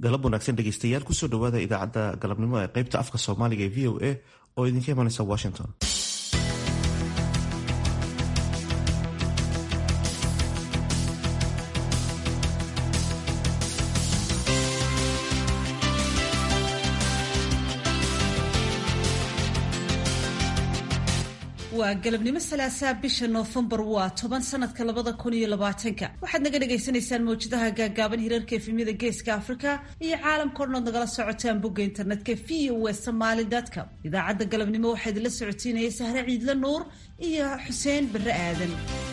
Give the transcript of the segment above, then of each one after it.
galab wanaagsan dhegeystayaal kusoo dhawaada idaacadda galabnimo ee qaybta afka soomaaliga ee v o a oo idinka imanaysa washington waa galabnimo salaasaa bisha noofembar waa toban sanadka labada kun iyo labaatanka waxaad naga dhagaysanaysaan mawjadaha gaagaaban hirarka efemyada geeska afrika iyo caalamka o dhan ood nagala socotaan bogga internetka v o e somaali com idaacadda galabnimo waxaa idinla socotiinaya sahre ciidle nuur iyo xuseen barre aadan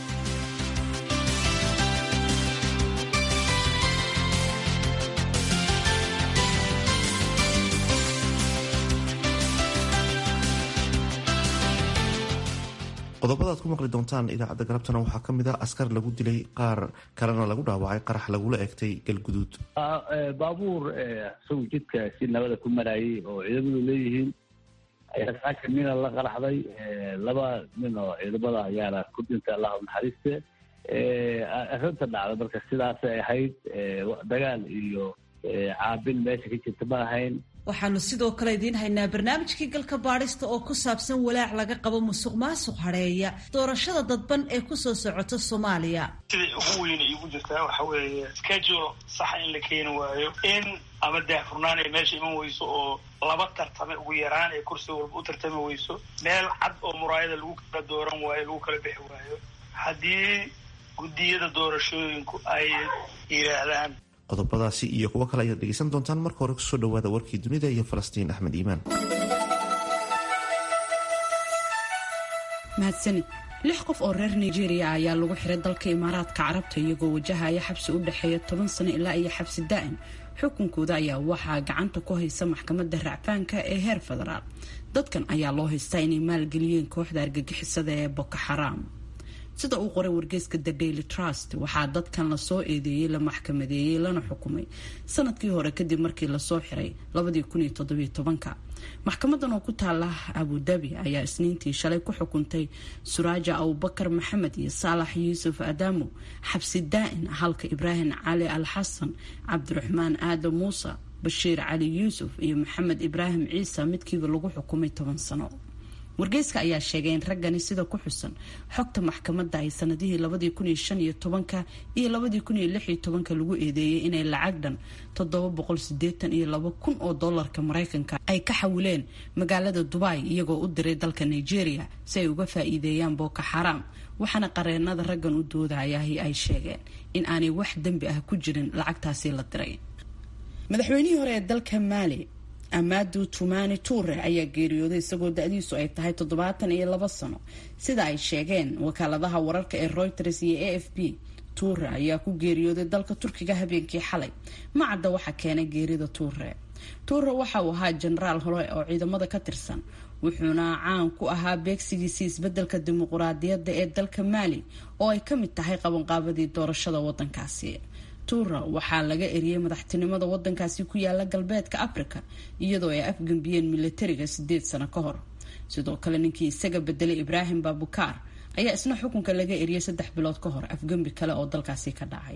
qodobada ad ku maqli doontaan idaacadda galabtana waxaa kamid ah askar lagu dilay qaar kalena lagu dhaawacay qarax lagula eegtay galguduud baabuur isagu jidka si nabada ku marayay oo ciidamadu leeyihiin ayaa saaka nina la qaraxday laba nin oo ciidamada ayaana ku dhintay allahu naxariiste arrinta dhacda marka sidaasay ahayd dagaal iyo caabin meesha ka jirta ma ahayn waxaanu sidoo kale idiin haynaa barnaamijkii galka baadhista oo ku saabsan walaac laga qabo musuq maasuq hadheeya doorashada dadban ee kusoo socota soomaaliya siday ugu weyna iigu jirtaa waxa weeye schedule saxa in la keeni waayo in ama daahfurnaan ay meesha iman weyso oo laba tartame ugu yaraan ee kursi walba u tartami weyso meel cad oo muraayada lagu kala dooran waayo lagu kala bixi waayo haddii guddiyada doorashooyinku ay yidhaahdaan qodobadaasi iyo kuwo kale ayaad dhegeysan doontaan marka hore kusoo dhawaada warkii dunida iyo falastiin axmed iimaan mahadsanid lix qof oo reer nigeria ayaa lagu xiray dalka imaaraadka carabta iyagoo wajahaya xabsi u dhexeeya toban sano ilaa iyo xabsi daa'im xukunkooda ayaa waxaa gacanta ku haysa maxkamadda racfaanka ee heer federaal dadkan ayaa loo haystaa inay maalgeliyeen kooxda argagixisada ee boko xaraam sida uu qoray wargeyska the daily trust waxaa dadkan lasoo eedeeyey la maxkamadeeyey lana xukumay sanadkii hore kadib markii lasoo xiray maxkamadan oo ku taala abudabi ayaa isniintii shalay ku xukuntay suraaja abubakar maxamed iyo saalax yuusuf adamo xabsi daa'in halka ibraahim cali al xasan cabdiraxmaan aadam muuse bashiir cali yuusuf iyo maxamed ibraahim ciise midkiiba lagu xukumay toban sano wargeyska ayaa sheegay in raggani sida ku xusan xogta maxkamadda ay sanadihii labadii kun iyo shan iyo tobanka iyo labadii kun iyo lix iyo tobanka lagu eedeeyey inay lacag dhan toddoba boqol sideetan iyo laba kun oo dollarka maraykanka ay ka xawileen magaalada dubai iyagoo u diray dalka nigeria si ay uga faa-iideeyaan boko xaraam waxaana qareenada raggan u doodayahi ay sheegeen in aanay wax dembi ah ku jirin lacagtaasi la diray madaxweynihii hore ee dalka maali amaadu tumani tuure ayaa geeriyooday isagoo da-diisu ay tahay toddobaatan iyo labo sano sida ay sheegeen wakaaladaha wararka ee reuters iyo a f b tuure ayaa ku geeriyooday dalka turkiga habeenkii xalay ma cadda waxa keenay geerida tuure tuure waxa uu ahaa jenaraal hore oo ciidamada ka tirsan wuxuuna caan ku ahaa beegsigiisii isbedelka dimuquraadiyadda ee dalka maali oo ay ka mid tahay qabanqaabadii doorashada wadankaasi tuura waxaa laga eriyey madaxtinimada wadankaasi ku yaala galbeedka africa iyadoo ay afgembiyeen milatariga sideed sano ka hor sidoo kale ninkii isaga bedelay ibraahim babukaar ayaa isna xukunka laga eriyey saddex bilood ka hor afgembi kale oo dalkaasi ka dhacay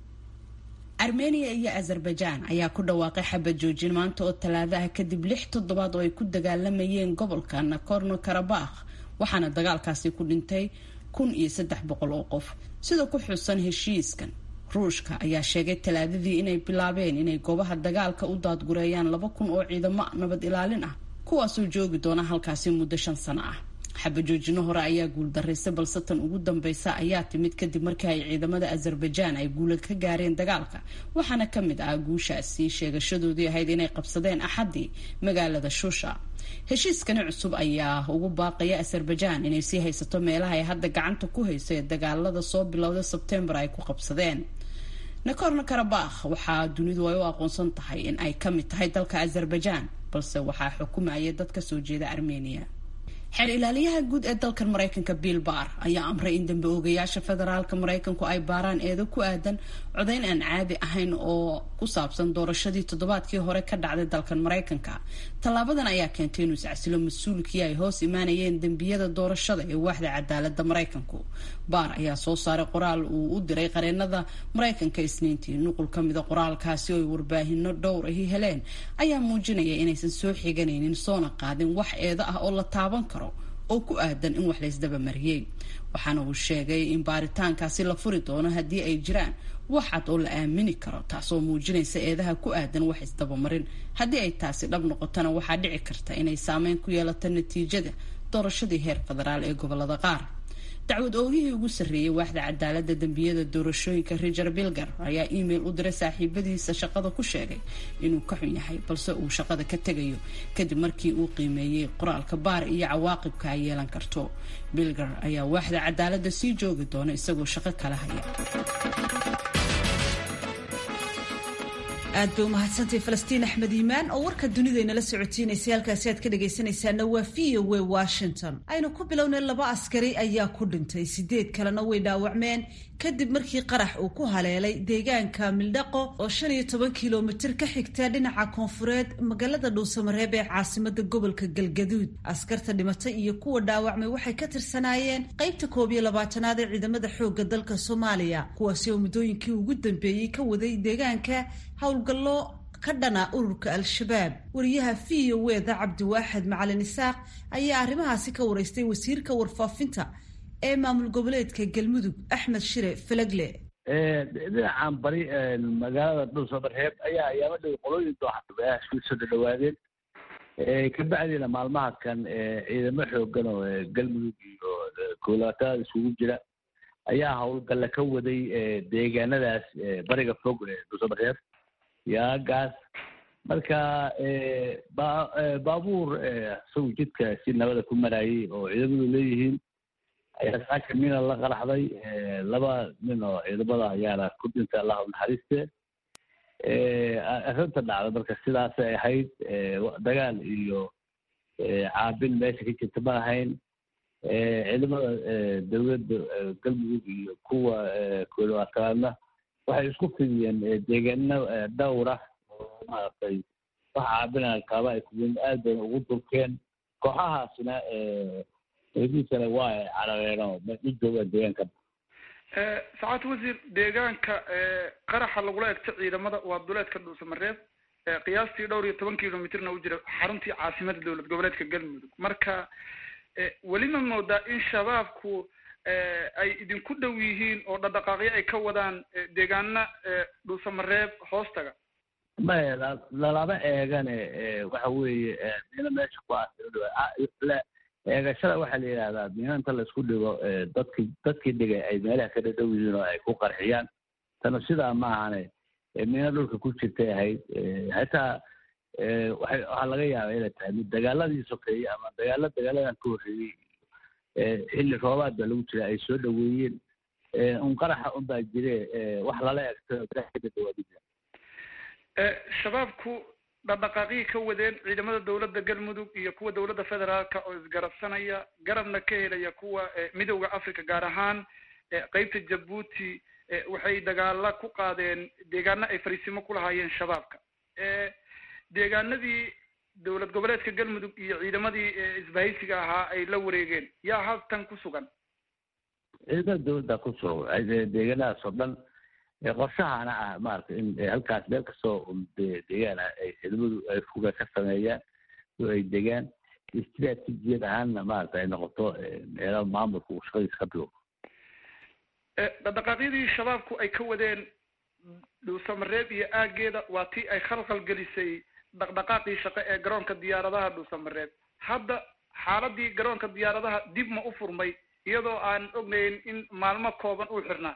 armenia iyo azerbaijan ayaa ku dhawaaqay xabad joojin maanta oo talaadaha kadib lix toddobaad oo ay ku dagaalamayeen gobolka nakorno karabakh waxaana dagaalkaasi ku dhintay kun iyo saddex boqol oo qof sida ku xusan heshiiskan ruushka ayaa sheegay talaadadii inay bilaabeen inay goobaha dagaalka u daadgureeyaan laba kun oo ciidamo nabad ilaalin ah kuwaasoo joogi doona halkaasi muddo shan sano ah xabajoojino hore ayaa guuldarraysay balse tan ugu dambeysa ayaa timid kadib markii ay ciidamada azerbaijan ay guula ka gaareen dagaalka waxaana ka mid ah guushaasi sheegashadoodii ahayd inay qabsadeen axaddii magaalada shusha heshiiskani cusub ayaa ugu baaqaya azerbaijan inay sii haysato meelaha ay hadda gacanta ku hayso ee dagaalada soo bilowda sebtembar ay ku qabsadeen nakorno karabakh waxaa dunidu ay u aqoonsan tahay in ay ka mid tahay dalka azerbaijan balse waxaa xukumayay dad ka soo jeeda armenia xeer ilaaliyaha guud ee dalkan maraykanka bill bar ayaa amray in dambe oogayaasha federaalka maraykanku ay baaraan eedo ku aadan codayn aan caadi ahayn oo ku saabsan doorashadii toddobaadkii hore ka dhacday dalkan maraykanka tallaabadan ayaa keentay inuu iscasilo mas-uulkii ay hoos imaanayeen dembiyada doorashada ee waaxda cadaalada maraykanku baar ayaa soo saaray qoraal uu u diray qareenada maraykanka isniintii nuqul ka mida qoraalkaasi oo ay warbaahino dhowr ahi heleen ayaa muujinaya inaysan soo xiganaynin soona qaadin wax eedo ah oo la taaban karo oo ku aadan in wax laysdaba mariyey waxaana uu sheegay in baaritaankaasi la furi doono haddii ay jiraan wax cad oo la aamini karo taasoo muujinaysa eedaha ku aadan wax isdabamarin haddii ay taasi dhab noqotona waxaa dhici karta inay saameyn ku yeelato natiijada doorashadii heer federaal ee gobolada qaar dacwad oogihii ugu sarreeyay waaxda cadaalada dembiyada doorashooyinka richard bilger ayaa email u diray saaxiibadiisa shaqada ku sheegay inuu ka xun yahay balse uu shaqada ka tegayo kadib markii uu qiimeeyey qoraalka baar iyo cawaaqibka ay yeelan karto bilger ayaa waaxda cadaalada sii joogi doona isagoo shaqo kala haya aad bay umahadsantahay falastiin axmed iimaan oo warka dunidaynala socotiinaysay halkaasi aad ka dhagaysanaysaana waa v o w washington aynu ku bilownay laba askari ayaa ku dhintay sideed kalena way dhaawacmeen kadib markii qarax uu ku haleelay deegaanka mildhaqo oo shan iyo toban kilomitir ka xigta dhinaca koonfureed magaalada dhuusamareeb ee caasimada gobolka galgaduud askarta dhimatay iyo kuwa dhaawacmay waxay ka tirsanaayeen qaybta koob iyo labaatanaad ee ciidamada xoogga dalka soomaaliya kuwaasi oo muddooyinkii ugu dambeeyey ka waday deegaanka howlgallo ka dhana ururka al-shabaab wariyaha v o weda cabdiwaaxid macalin isaaq ayaa arrimahaasi ka waraystay wasiirka warfaafinta ee maamul goboleedka galmudug axmed shire falagle dhinacan bari magaalada dhuusamareeb ayaa ayaama dhow qolooyin dooxaisku soo dhadhawaadeen kabacdiina maalmaha kan ciidamo xoogan oo galmudug iyo koolaatada isugu jira ayaa howlgalle ka waday deegaanadaas bariga fog dhuusamareeb yaagaas marka baabuur isagu jidka si nabada ku marayay oo ciidamadu leeyihiin ayaa saaka mina la qaraxday laba nin oo ciidamada ayaana ku dhintay allahu naxariiste arrinta dhacda marka sidaasay ahayd dagaal iyo caabin meesha ka jirta ma ahayn ciidamada dowladda galmudug iyo kuwa koolwaatanaadna waxay isku fidiyeen deegaano dhowra oo maaragtay wax caabina kaaba ay kuwen aad bayna ugu durkeen kooxahaasina eediisana waa ay carareen oo ma joogaan deegaanka sacaad wasiir deegaanka qaraxa lagula egto ciidamada waa duleedka dhuusamareeb qiyaastii dhowr iyo toban kilomitrna u jira xaruntii caasimada dowlad goboleedka galmudug marka weli ma moodaa in shabaabku ay idinku dhow yihiin oo dhaqdhaqaaqyo ay ka wadaan deegaana dhuusamareeb hoostaga maya lalama eegane waxa weeye mina meesha ku aasila eegashada waxaa la yidhahdaa mina inta laisku dhigo dadki dadkii dhigay ay meelaha ka dhadhow yihiin oo ay ku qarxiyaan tana sidaa ma ahane mina dhulka ku jirtay ahayd hataa waay waxaa laga yaaba inay tahay mid dagaaladii sokeeyey ama dagaalo dagaaladan ka horreeyey xilli roobaad baa lagu jira ay soo dhaweeyeen un qaraxa un baa jire wax lala egto kadadawaadi shabaabku dhaqdhaqaaqyii ka wadeen ciidamada dowladda galmudug iyo kuwa dowladda federaalka oo isgarabsanaya garabna ka helaya kuwa midowda africa gaar ahaan qeybta jabuuti waxay dagaala ku qaadeen deegaano ay fariisimo ku lahaayeen shabaabka deegaanadii dowlad goboleedka galmudug iyo ciidamadii isbahaysiga ahaa ay la wareegeen yaa haltan ku sugan ciidamada dowladda ku sugan deegaanadaas oo dhan qorshahana ah maaragtay in halkaas meel kastoo deegaan ah ay ciidamadu ay fuga ka sameeyaan oo ay degaan istraatijiyad ahaanna maaragta ay noqoto meelo maamulka uu shaqadiisa ka bilow dhaqdhaqaaqyadii shabaabku ay ka wadeen dhuusamareeb iyo aageeda waa tii ay khalkhal gelisay dhaqdhaqaaqii shaqo ee garoonka diyaaradaha dhuusamareeb hadda xaaladii garoonka diyaaradaha dib ma u furmay iyadoo aan ognayn in maalmo kooban uu xirnaa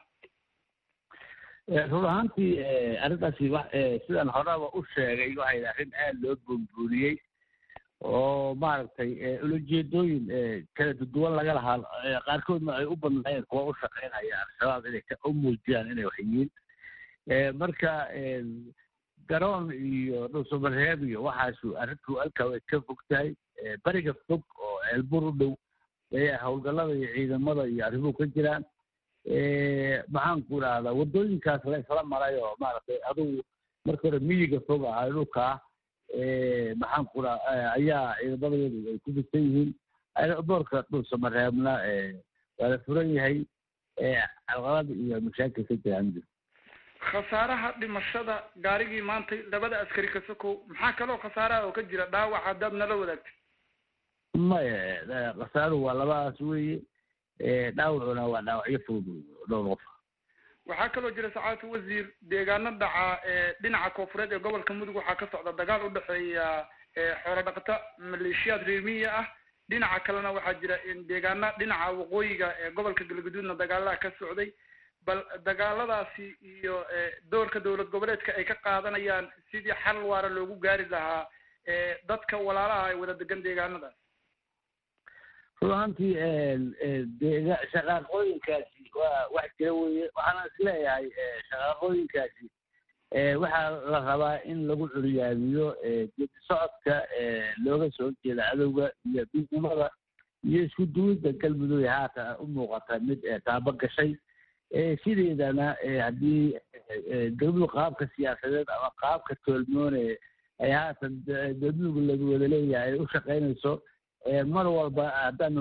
run ahaantii arrintaasi wa sidaan horeba u sheegay waxay arrin aad loo buunbuuniyey oo maaragtay ulajeedooyin kala duduwan laga lahaa qaarkoodna ay u badnaayeen kuwa u shaqeynaya al-shabaab inay u muujiyaan inay wax yihiin marka garoon iyo dhuusamareeb iyo waxaasu arrintu halkaa way ka fog tahay beriga fog oo ceelbur u dhow ayaa howlgallada iyo ciidamada iyo arrimuhu ka jiraan maxaan ku idhahdaa waddooyinkaas la isla maray oo maaragtay adugu marka hore miyiga fog ahaa dhulkaa maxaan ku raa ayaa ciidamadeedu ay ku fisan yihiin doorka dhulsamareebna waa la furan yahay calqalada iyo mashaakil ka jiraan khasaaraha dhimashada gaarigii maantay labada askari ka sokow maxaa kaloo khasaaraha oo ka jira dhaawac haddaad nala wadaagtay maya khasaaruhu waa labadaas weeye dhaawacuna waa dhaawacyo fudud dhowr qof waxaa kaloo jira sacaadatu wasiir deegaano dhaca dhinaca koofureed ee gobolka mudug waxaa ka socda dagaal udhexeeya xoolo dhaqata maleeshiyaad reermiya ah dhinaca kalena waxaa jira deegaana dhinaca waqooyiga ee gobolka galgaduudna dagaalaha ka socday bal dagaaladaasi iyo doorka dowlad goboleedka ay ka qaadanayaan sidii xal waara loogu gaari lahaa dadka walaalaha ay wada degan deegaanadaas run ahaantii deega shaqaaqooyinkaasi waa wax jira weye waxaana is leeyahay shaqaaqooyinkaasi waxaa la rabaa in lagu curyaabiyo geedi socodka looga soo jeeda cadowga iyo midnimada iyo isku duwidda galmudug haatan u muuqata mid taabo gashay sideedana haddii galmudug qaabka siyaasadeed ama qaabka toolmoone ay haatan galmudug lagu wada leeyahay ay u shaqaynayso mar walba haddaanu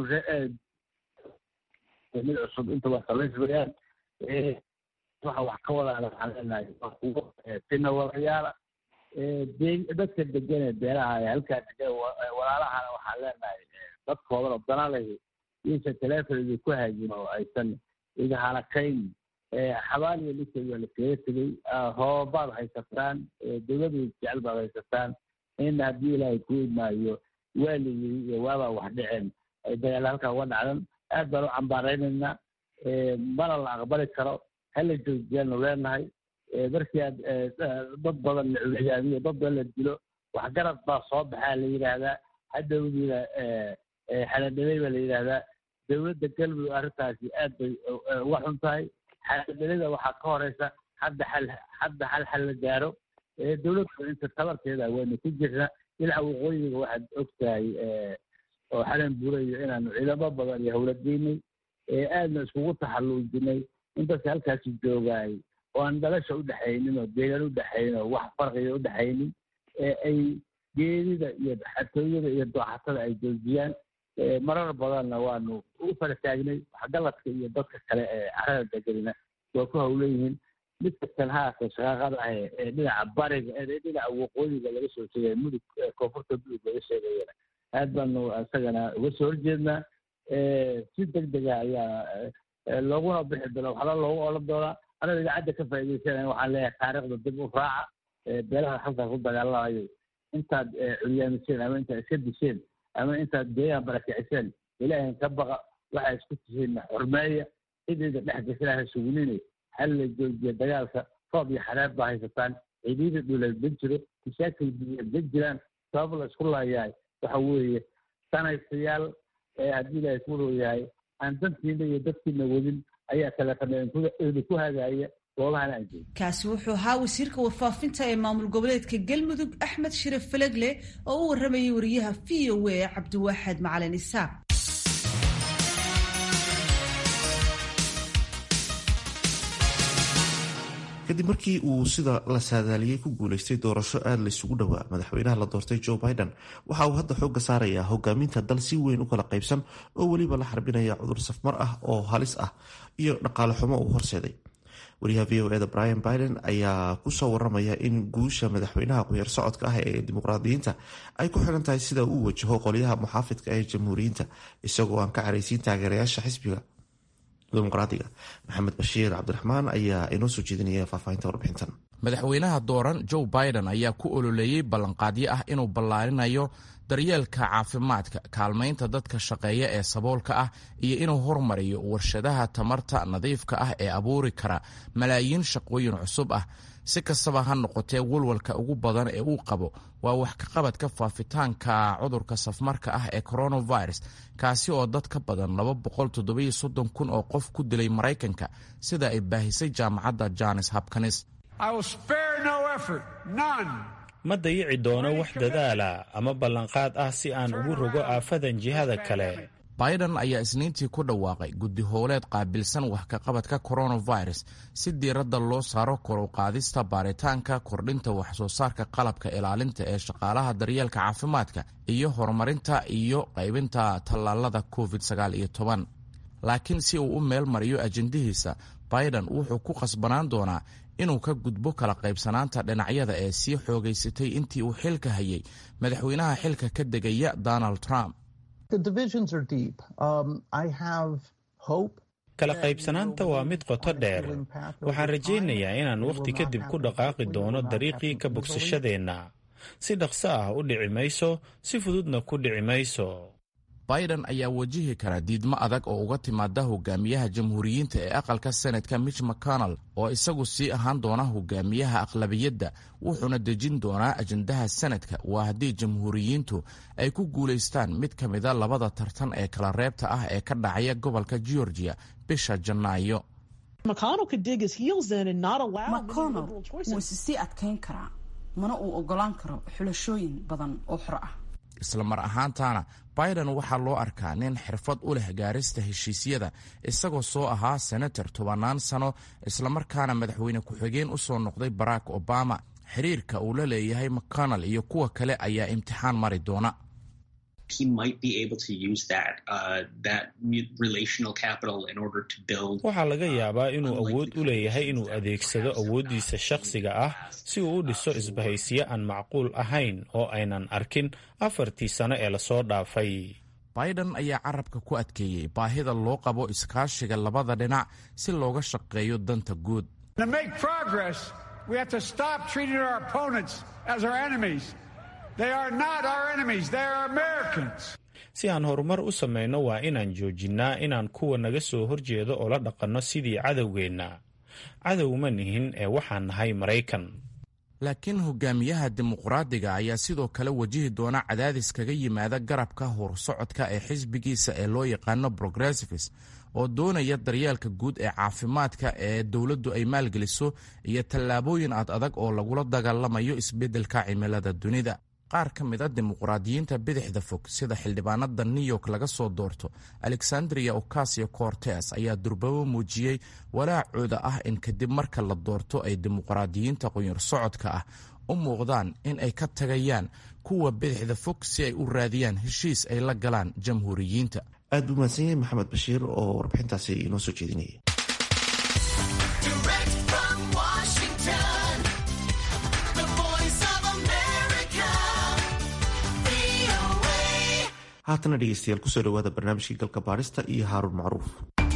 mid cusub intaba samaysmayaan waxa wax ka wadaana waxaan leenahay kuwo tina walayaala dadka degan ee beeraha ee halkaa degan walaalahana waxaan leenahay dadkoodan oo danalahi iyaysan teleefonidi ku haajin oo aysan iga halakayn xabaal iyo dhigteed waa laskaga tegey hoobaad haysataan dowlada jecel baad haysataan in haddii ilaahay ku imaayo waaligii iyo waabaa wax dhiceen ay dagaal halkaa uga dhacdan aad baan u cambaaraynaynaa mana la aqbali karo hala joojiyaanu leenahay markii aad dad badan la curyaabiyo dad badan la dilo waxgarad baa soo baxaa la yidhaahdaa hadhowdiina xaladhalay baa la yidhaahdaa dowladda galmudug arrintaasi aad bay uga xun tahay xaladhalada waxaa ka horeysa hadda xal hadda xal xal la gaaro dowladda inta tabarteeda waynu ku jirna dhinaca waqooyiga waxaad og tahay oo xalan burayo inaanu ciidamo badan iyo howlageynay aadna iskugu taxalluujinay in dadka halkaasi joogaay oo aan dhalasha udhexaynin oo deegaan udhexaynin oo wax farqiga udhexaynin ay geedida iyo xatooyada iyo dooxatada ay joojiyaan marar badanna waanu u fara taagnay waxgaladka iyo dadka kale ee carada deganina waa ku hawleyihiin mid kastan haata shaqaaqada ah ee dhinaca bariga ee dhinaca waqooyiga laga soo sheegaya mudug koonfurta mudug laga sheegayana aad baanu isagana uga soo horjeednaa si deg dega ayaa looguna bixi doona waxba loogu olan doonaa anaga idaacadda ka faa'iidaysanaya waxaan leeyahay taariikhda dib u raaca beelaha halkaas ku dagaalamayo intaad curyaamiseen ama intaad iska disheen ama intaad deegaan barakiciseen ilaahin ka baqa waxaa isku tihiin xurmeeya cidayda dhex gasanaha sugunine hal la joojiya dagaalka roob iyo xareer baa haysataan ciidiyada dhuleed ma jiro mashaakil biyeed ma jiraan sabab la isku laayahay waxa weeye sanaysayaal haddii ilaahay ku rooyahay aan dantiina iyo dadkiina wadin ayaa teleefona ku hagaaya goobahana aan joogin kaasi wuxuu ahaa wasiirka warfaafinta ee maamul goboleedka galmudug axmed shiraf falegle oo u waramayay wariyaha v o a cabdiwaaxed macalin isaaq kadib markii uu sida la saadaaliyey ku guuleystay doorasho aada laysugu dhowaa madaxweynaha la doortay joe biden waxa uu hadda xoogga saarayaa hogaaminta dal si weyn u kala qaybsan oo weliba la xarbinaya cudur safmar ah oo halis ah iyo dhaqaale xumo uu horseeday wariyaha v o eda brian biden ayaa kusoo waramaya in guusha madaxweynaha quyaer socodka ah ee dimuqraadiyiinta ay ku xiran tahay sida uu wajaho qolyaha muxaafidka ee jamhuuriyiinta isagoo aan ka caraysiin taageerayaasha xisbiga dimuqraadiga maxamed bashiir cabdiraxmaan ayaa inoo soo jeedinaya faahfaahinta warbixintan madaxweynaha dooran joe biden ayaa ku ololeeyey ballanqaadyo ah inuu ballaarinayo daryeelka caafimaadka kaalmaynta dadka shaqeeya ee saboolka ah iyo inuu hormariyo warshadaha tamarta nadiifka ah ee abuuri kara malaayiin shaqooyin cusub ah si kastaba ha noqotee walwalka ugu badan ee uu qabo waa wax ka qabadka faafitaanka cudurka safmarka ah ee coronavirus kaasi oo dad ka badan kun oo qof ku dilay maraykanka sida ay baahisay jaamacadda jones hopkins ma dayici doono wax dadaala ama ballanqaad ah si aan ugu rogo aafadan jihada kale biden ayaa isniintii ku dhawaaqay guddi howleed qaabilsan wax kaqabadka coronavirus si diiradda loo saaro koruqaadista baaritaanka kordhinta waxsoo saarka qalabka ilaalinta ee shaqaalaha daryeelka caafimaadka iyo horumarinta iyo qaybinta tallaalada covid laakiin si uu u meel mariyo ajendihiisa biden wuxuu ku qasbanaan doonaa inuu ka gudbo kala qaybsanaanta dhinacyada ee sii xoogaysatay intii uu xilka hayay madaxweynaha xilka ka degaya donald trump kala qaybsanaanta waa mid qoto dheer waxaan rajaynayaa inaan wakhti kadib ku dhaqaaqi doono dariiqii ka bogsashadeenna si dhaqso ah u dhici mayso si fududna ku dhici mayso biden ayaa wajihi kara diidmo adag oo uga timaada hogaamiyaha jamhuuriyiinta ee aqalka senatka mitch mcconnell oo isagu sii ahaan doona hogaamiyaha aqlabiyadda wuxuuna dejin doonaa ajendaha senadka waa haddii jamhuuriyiintu ay ku guulaystaan mid ka mida labada tartan ee kala reebta ah ee ka dhacaya gobolka georgia bisha janaayo mcconnell wuu isi sii adkayn karaa mana uu ogolaan karo xulashooyin badan oo xor ah isla mar ahaantaana biden waxaa loo arkaa nin xirfad u leh gaarista heshiisyada isagoo soo ahaa senator tobannaan sano islamarkaana madaxweyne ku-xigeen u soo noqday barack obama xiriirka uu la leeyahay mcconnell iyo kuwa kale ayaa imtixaan mari doona waxaa laga yaabaa inuu awood u leeyahay inuu adeegsado awooddiisa shakhsiga ah si uu u dhiso isbahaysiyo aan macquul ahayn oo aynan arkin afartii sano ee lasoo dhaafay biden ayaa carabka ku adkeeyey baahida loo qabo iskaashiga labada dhinac si looga shaqeeyo danta guud si aan horumar u samayno waa inaan joojinnaa inaan kuwa naga soo horjeedo oo la dhaqanno sidii cadowgeenna cadow ma nihin ee waxaan nahay maraykan laakiin hogaamiyaha dimuqraadiga ayaa sidoo kale wajihi doona cadaadis kaga yimaada garabka horsocodka ee xisbigiisa ee loo yaqaano progressives oo doonaya daryeelka guud ee caafimaadka ee dowladdu ay maalgeliso iyo tallaabooyin ad adag oo lagula dagaalamayo isbeddelka cimilada dunida qaar ka mid a dimuqraadiyiinta bidixda fog sida xildhibaanada new york laga soo doorto alexandria ocasio cortes ayaa durbabo muujiyey walaacooda ah in kadib marka la doorto ay dimuqraadiyiinta qunyar socodka ah u muuqdaan in ay ka tagayaan kuwa bidixda fog si ay u raadiyaan heshiis ay la galaan jamhuuriyiinta aad buu mahadsan yahay maxamed bashiir oo warbixintaasi inoo soo jeedinayay haatana dhegeystayaal kusoo dhawaada barnaamijkii galka baadhista iyo haaruun macruuf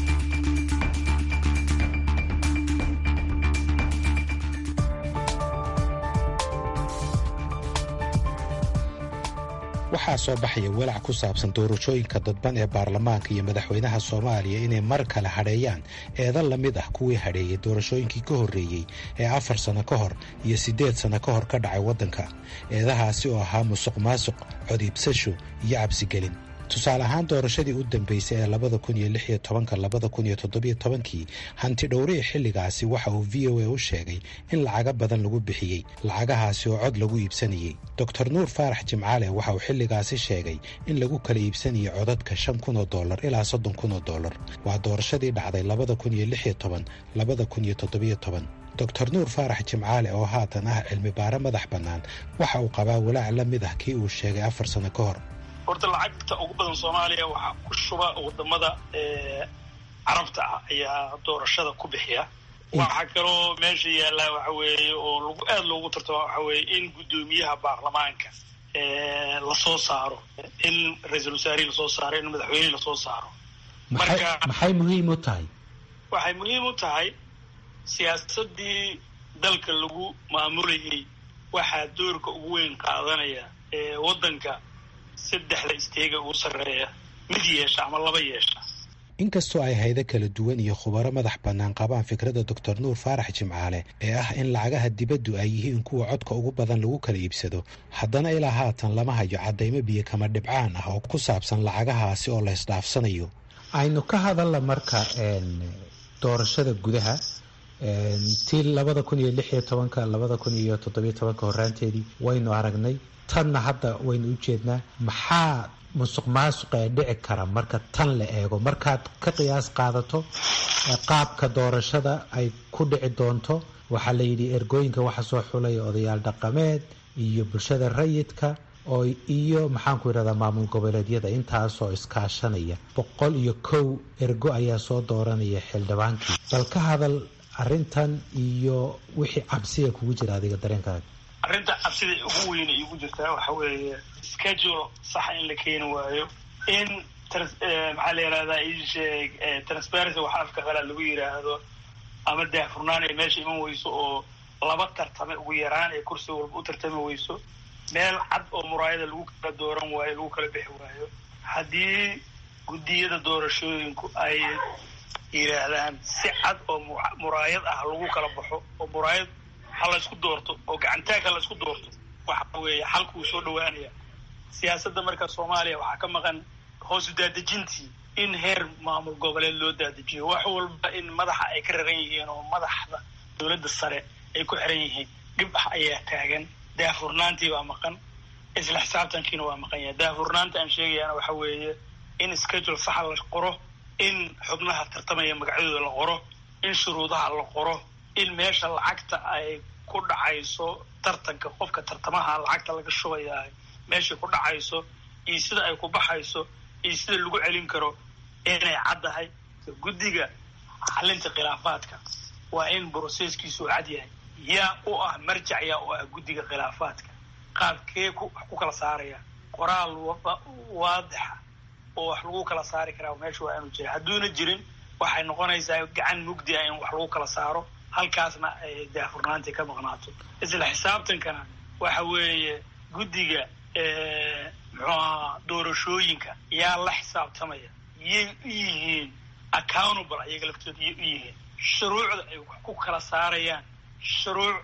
waxaa soo baxaya walaac ku saabsan doorashooyinka dadban ee baarlamaanka iyo madaxweynaha soomaaliya inay mar kale hadheeyaan eedan la mid ah kuwii hadheeyey doorashooyinkii ka horreeyey ee afar sanno ka hor iyo siddeed sanno ka hor ka dhacay waddanka eedahaasi oo ahaa musuq maasuq codiibsasho iyo cabsigelin tusaale ahaan doorashadii u dambeysay ee labada kun iyo lix iyo tobanka labada kun iyo toddobiyo tobankii hanti dhowrihii xilligaasi waxa uu v o a u sheegay in lacaga badan lagu bixiyey lacagahaasi oo cod lagu iibsanayey doctor nuur faarax jimcaale waxa uu xilligaasi sheegay in lagu kala iibsanayay codadka shan kun oo dollar ilaa soddon kun oo dollar waa doorashadii dhacday labada kun iyo lix iyo toban labada kun iyo toddobiyo toban doctor nuur faarax jimcaale oo haatan ah cilmi baare madax bannaan waxa uu qabaa walaac la mid ah kii uu sheegay afar sanno ka hor horta lacagta ugu badan soomaaliya waxaa ku shuba wadamada carabta ah ayaa doorashada ku bixiya waxaa kaloo meesha yaallaa waxa weeye oo lagu aada loogu tartama waxa weeye in guddoomiyaha baarlamaanka lasoo saaro in ra-iisul wasaarihi lasoo saaro in madaxweyne lasoo saaro marka maxay muhiim u tahay waxay muhiim u tahay siyaasadii dalka lagu maamulayay waxaa doorka ugu weyn qaadanaya waddanka saddexda isteega ugu sarreeya mid yeesha ama laba yeesha inkastoo ay haydo kala duwan iyo khubaro madax bannaan qabaan fikradda doctor nuur faarax jimcaale ee ah in lacagaha dibaddu ay yihiin kuwa codka ugu badan lagu kala iibsado haddana ilaa haatan lama hayo caddaymo biyo kama dhibcaan ah oo ku saabsan lacagahaasi oo la ysdhaafsanayo aynu ka hadalla marka doorashada gudaha tii labada kun iyo lix iyo tobanka labada kun iyo toddobiyo tobanka horaanteedii waynu aragnay tanna hadda waynu u jeednaa maxaa musuq maasuqa ee dhici kara marka tan la eego markaad ka qiyaas qaadato qaabka doorashada ay ku dhici doonto waxaa la yidhi ergooyinka waxa soo xulaya odayaal dhaqameed iyo bulshada rayidka oo iyo maxaanku yidhahdaa maamul goboleedyada intaasoo iskaashanaya boqol iyo kow ergo ayaa soo dooranaya xildhibaankii bal ka hadal arrintan iyo wixii cabsiga kugu jira adiga dareenkaaga arrinta cabsida ugu weyne igu jirtaa waxa weeye schedule saxa in la keeni waayo in maxaa la yihahdaa isheeg transparency waxa afka qalaa lagu yidhaahdo ama daahfurnaan ay meesha iman weyso oo laba tartame ugu yaraan ee kursi walba u tartami weyso meel cad oo muraayada lagu kala dooran waayo lagu kala bixi waayo haddii guddiyada doorashooyinku ay yidhaahdaan si cad oo muraayad ah lagu kala baxo oo muraayad ha laysku doorto oo gacantaag ha laysku doorto waxa weeye xalku uu soo dhawaanaya siyaasadda marka soomaaliya waxaa ka maqan hoosu daadejintii in heer maamul goboleed loo daadejiyo wax walba in madaxa ay ka raran yihiin oo madaxda dowladda sare ay ku xiran yihiin dhib ah ayaa taagan daahfurnaantii baa maqan isla xisaabtankiina waa maqan yahay daahfurnaanta aan sheegayaana waxa weeye in schedule saxa la qoro in xubnaha tartamaya magacyadooda la qoro in shuruudaha la qoro in meesha lacagta ay ku dhacayso tartanka qofka tartamaha lacagta laga shubaya meeshay ku dhacayso iyo sida ay ku baxayso iyo sida lagu celin karo inay caddahay guddiga xalinta khilaafaadka waa in broseskiisu cad yahay yaa u ah marjac yaa u ah guddiga khilaafaadka qaabkee ku kala saaraya qoraal waadixa oo wax lagu kala saari karaa meesha waa inuu jira hadduuna jirin waxay noqonaysaa gacan mugdi ah in wax lagu kala saaro halkaasna ay daahfurnaantii ka maqnaato isla xisaabtankana waxa weeye guddiga muxuu ahaa doorashooyinka yaa la xisaabtamaya yay u yihiin accountable ayaga laftooda yay u yihiin shuruucda ay wax ku kala saarayaan shuruuc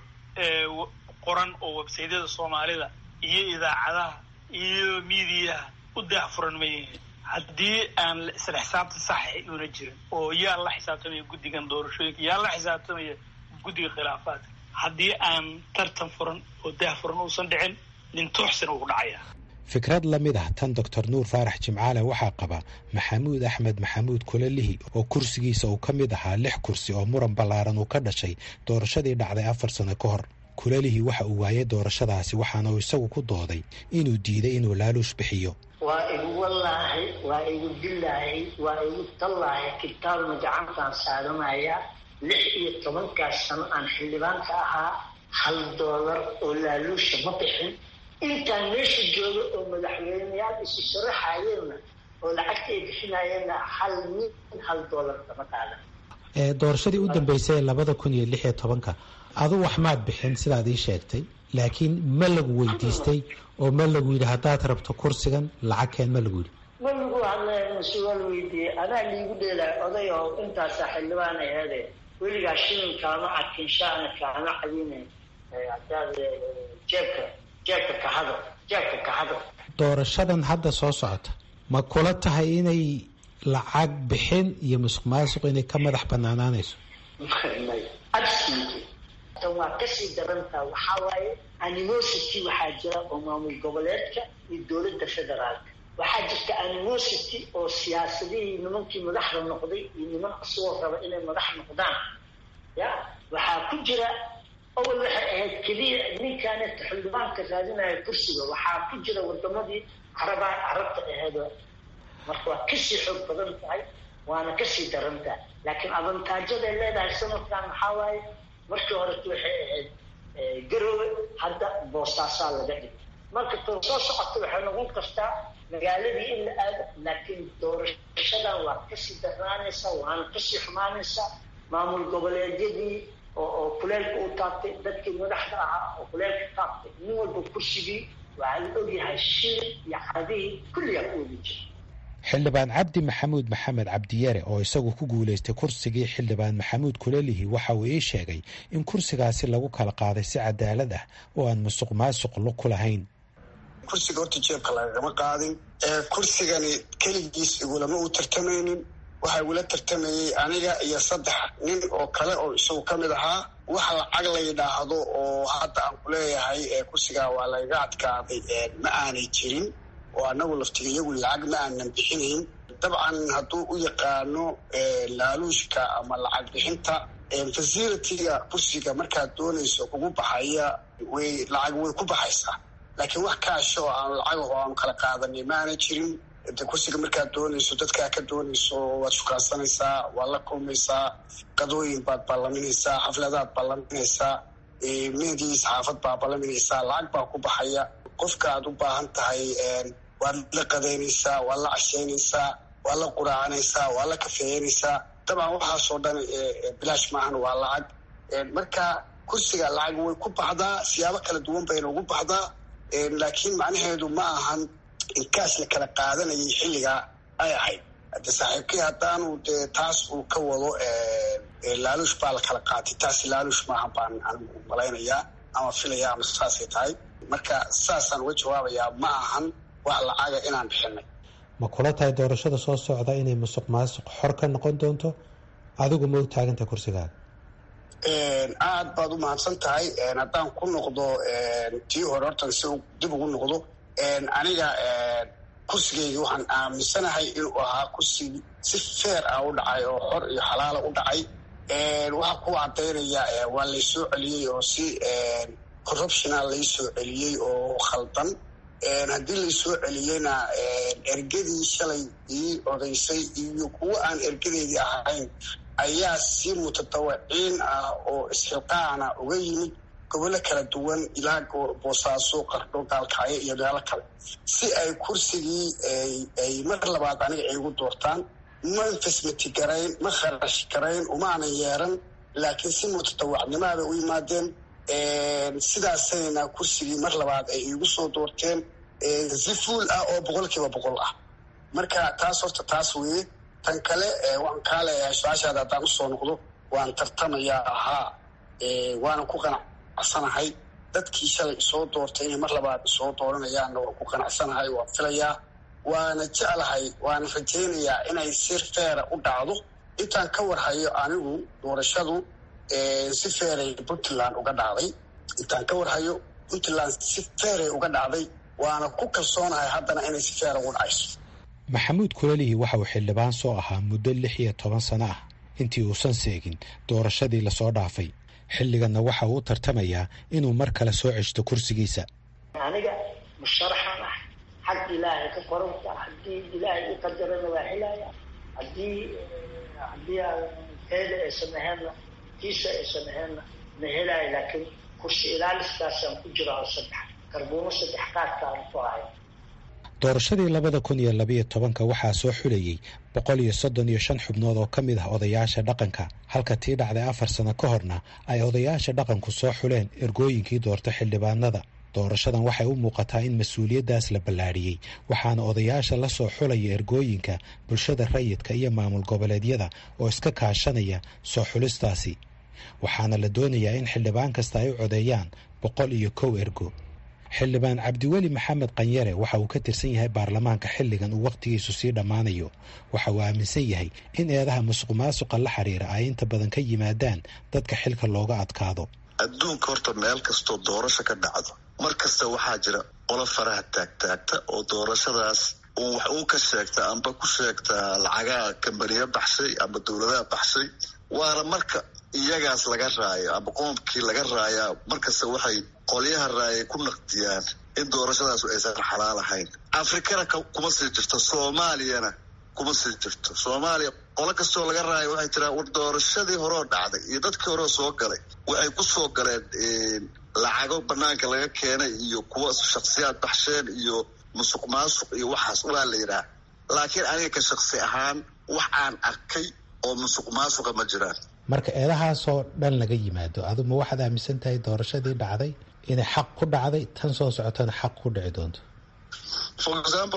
qoran oo websaydyada soomaalida iyo idaacadaha iyo miidiyaha u daahfuran ma yihiin haddii aan isla xisaabta saxa una jirin oo yaa la xisaabtamaya guddigan doorashooyinka yaa la xisaabtamaya guddiga khilaafaadka haddii aan tartan furan oo daahfuran uusan dhicin nin tooxsina ugu dhacaya fikrad la mid ah tan doctor nuur faarax jimcaale waxaa qaba maxamuud axmed maxamuud kulalihi oo kursigiisa uu ka mid ahaa lix kursi oo muran ballaaran uu ka dhashay doorashadii dhacday afar sano ka hor kulalihi waxa uu waayay doorashadaasi waxaana uu isagu ku dooday inuu diiday inuu laaluush bixiyo waa igu wallaahi waa igu dillaahi waa igu tallaahi kitaabna gacantaan saaranaya lix iyo tobankaas sano aan xildhibaanka ahaa hal doolar oo laaluusha ma bixin intaan meesha jooga oo madaxweyneyaal isu sharaxayeenna oo lacagta ay bixinayeenna hal nin hal doolar kama qaadan doorashadii u dambeysay ee labada kun iyo lix iyo tobanka adu wax maad bixin sidaad ii sheegtay laakiin ma lagu weydiistay oo ma lagu yidhi haddaad rabto kursigan lacagkeen ma lagu yidhi ma lagu hadlay mase waa la weydiiyey anaa liigu dheelay oday oo intaasaa xildhibaan aheede weligaa shilin kaama cadkin shaana kaama cadinayn hadaad jeebka jeebka kahado jeebka kahado doorashadan hadda soo socota ma kula tahay inay lacag bixin iyo musuq maasuq inay ka madax banaanaanayso absolutely tan waa kasii darantaa waxaa waaye animosity waxaa jira oo maamul goboleedka iyo dowladda federaalka waxaa jirta animosity oo siyaasadihii nimankii madaxda noqday iyo niman asagoo raba inay madax noqdaan ya waxaa ku jira awal waxay ahayd keliya ninkaaneta xildhibaanka raadinaya kursiga waxaa ku jira wadamadii caraba carabta aheed marka waa kasii xoog badan tahay waana kasii daran tahay laakiin avantaajyaday leedahay sanadkan maxaa waaye markii horeta waxay ahayd garoowe hadda boostaasaa laga dhigay marka too soo socota waxay noqon kartaa magaaladii in la aado laakiin doorashadan waa kasii darnaanaysaa waana kasii xumaanaysaa maamul goboleedyadii oo oo kuleelka u taabtay dadkii madaxda ahaa oo kuleelka taabtay nin walba kursigii waxaa la ogyahay shil iyo cadihii kulligaa ku wadi jira xildhibaan cabdi maxamuud maxamed cabdiyare oo isagu ku guulaystay kursigii xildhibaan maxamuud kulelihi waxa uu ii sheegay in kursigaasi lagu kala qaaday si cadaalad ah oo aan musuq maasuq lug ku lahayn kursiga horta jeebka lagagama qaadin kursigani keligiis igulama u tartamaynin waxaa igula tartamayey aniga iyo saddex nin oo kale oo isagu ka mid ahaa wax lacag la yidhaahdo oo hadda aan ku leeyahay kursigaa waa layga adkaaday ma aanay jirin oo anagu laftiga iyagu lacag ma aanan bixinayn dabcan hadduu u yaqaano laaluushka ama lacag bixinta facilitiga kursiga markaad doonayso kugu baxaya way lacag way ku baxaysaa laakiin wax kaasha oo aanu lacagaho aanu kala qaadanay ma aanay jirin de kursiga markaad doonayso dadkaa ka doonayso waad shukaansanaysaa waad la kulmaysaa qadooyin baad ballaminaysaa xafladaad ballaminaysaa meedii saxaafad baa ballaminaysaa lacag baa ku baxaya qofka aad u baahan tahay waad la qadaynaysaa waad la cashaynaysaa waad la quraacanaysaa waad la kafeeyanaysaa dabcan waxaasoo dhan bilaash maahan waa lacag marka kursiga lacag way ku baxdaa siyaabo kala duwan bayna ugu baxdaa laakiin macnaheedu ma ahan inkaash la kala qaadanayay xilligaa ay ahayd hade saaxiibkii haddaanu dee taas uu ka wado laaluush baa la kala qaatay taas laaluush maahan baan anigu malaynayaa ama filaya ama saasay tahay marka saasaan uga jawaabayaa ma ahan wax lacaga inaan bixinay ma kula tahay doorashada soo socda inay musuq maasuq xor ka noqon doonto adigu ma u taaganta kursigaaga aad baad u mahadsan tahay haddaan ku noqdo tii hore hortan si dib ugu noqdo aniga kursigeyga waxaan aaminsanahay inuu ahaa kursi si feer ah u dhacay oo xor iyo xalaala u dhacay waxaa ku cadaynaya waa laysoo celiyey oo si corruptiona laysoo celiyey oo khaldan haddii laysoo celiyeyna ergadii shalay ii odaysay iyo kuwo aan ergadeedii ahayn ayaa si mutadawiciin ah oo isxilqaana uga yimid gobollo kala duwan ilaa boosaaso qardho gaalkacyo iyo meelo kale si ay kursigii ay mar labaad aniga igu doortaan ma infasmati garayn ma kharash garayn umaanan yeeran laakiin si mutadawacnimaa bay u yimaadeen sidaasayna kursigii mar labaad ay iigu soo doorteen si fuul ah oo boqol kiiba boqol ah marka taas horta taas weeye tan kale waan kaa leeyahay su-aashaada haddaan usoo noqdo waan tartamayaa ahaa waana ku qanacsanahay dadkii shalay isoo doortay inay mar labaad isoo dooranayaanna waan ku qanacsanahay waan filayaa waana jeclahay waana rajaynayaa inay si feera u dhacdo intaan ka warhayo anigu doorashadu si feeray puntland uga dhacday intaan ka warhayo puntland si feeray uga dhacday waana ku kalsoonahay haddana inay si feera ugu dhacayso maxamuud kulalihi waxa uu xildhibaan soo ahaa muddo lix iyo toban sano ah intii uusan seegin doorashadii lasoo dhaafay xilliganna waxa uu u tartamayaa inuu mar kale soo ceshto kursigiisa aniga musharaxan ah xag ilaahay ka qoranta haddii ilaahay i qadarana waa helaya haddii haddii teeda aysan aheenna tiisa aysan aheenna ma helaayo laakiin kursi ilaaliskaasaan ku jira oo saddex karbuumo saddex qaadkaan ku ahay doorashadii labada kun iyo labayo tobanka waxaa soo xulayey boqol iyo soddon iyo shan xubnood oo ka mid ah odayaasha dhaqanka halka tii dhacday afar sano ka horna ay odayaasha dhaqanku soo xuleen ergooyinkii doorta xildhibaanada doorashadan waxay u muuqataa in mas-uuliyaddaas la ballaadhiyey waxaana odayaasha la soo xulaya ergooyinka bulshada rayidka iyo maamul goboleedyada oo iska kaashanaya soo xulistaasi waxaana la doonayaa in xildhibaan kasta ay u codeeyaan boqol iyo kow ergo xildhibaan cabdiweli maxamed qanyare waxa uu ka tirsan yahay baarlamaanka xilligan uu wakhtigiisu sii dhammaanayo waxa uu aaminsan yahay in eedaha musuq maasuqa la xiriira ay inta badan ka yimaadaan dadka xilka looga adkaado adduunka horta meel kastoo doorasho ka dhacdo mar kasta waxaa jira qolo faraha taagtaagta oo doorashadaas uu wax uu ka sheegta amba ku sheegta lacagaha kambaniya baxshay amba dowladaha baxshay waana marka iyagaas laga raayo amba qoomkii laga raayaa markasta waxay qolyaha raayay ku naqdiyaan in doorashadaas aysan xalaal ahayn afrikana kuma sii jirto soomaaliyana kuma sii jirto soomaaliya qolo kastoo laga raayo waxay tiraan war doorashadii horeo dhacday iyo dadkii horeo soo galay waxay ku soo galeen lacago banaanka laga keenay iyo kuwa shaksiyaad baxsheen iyo musuq maasuq iyo waxaas waa la yidhaah laakiin aniga ka shaksi ahaan wax aan arkay oo musuq maasuqa ma jiraan marka eedahaasoo dhan laga yimaado adu ma waxaad aaminsan tahay doorashadii dhacday inay xaq ku dhacday tan soo socotana xaq ku dhici doonto for example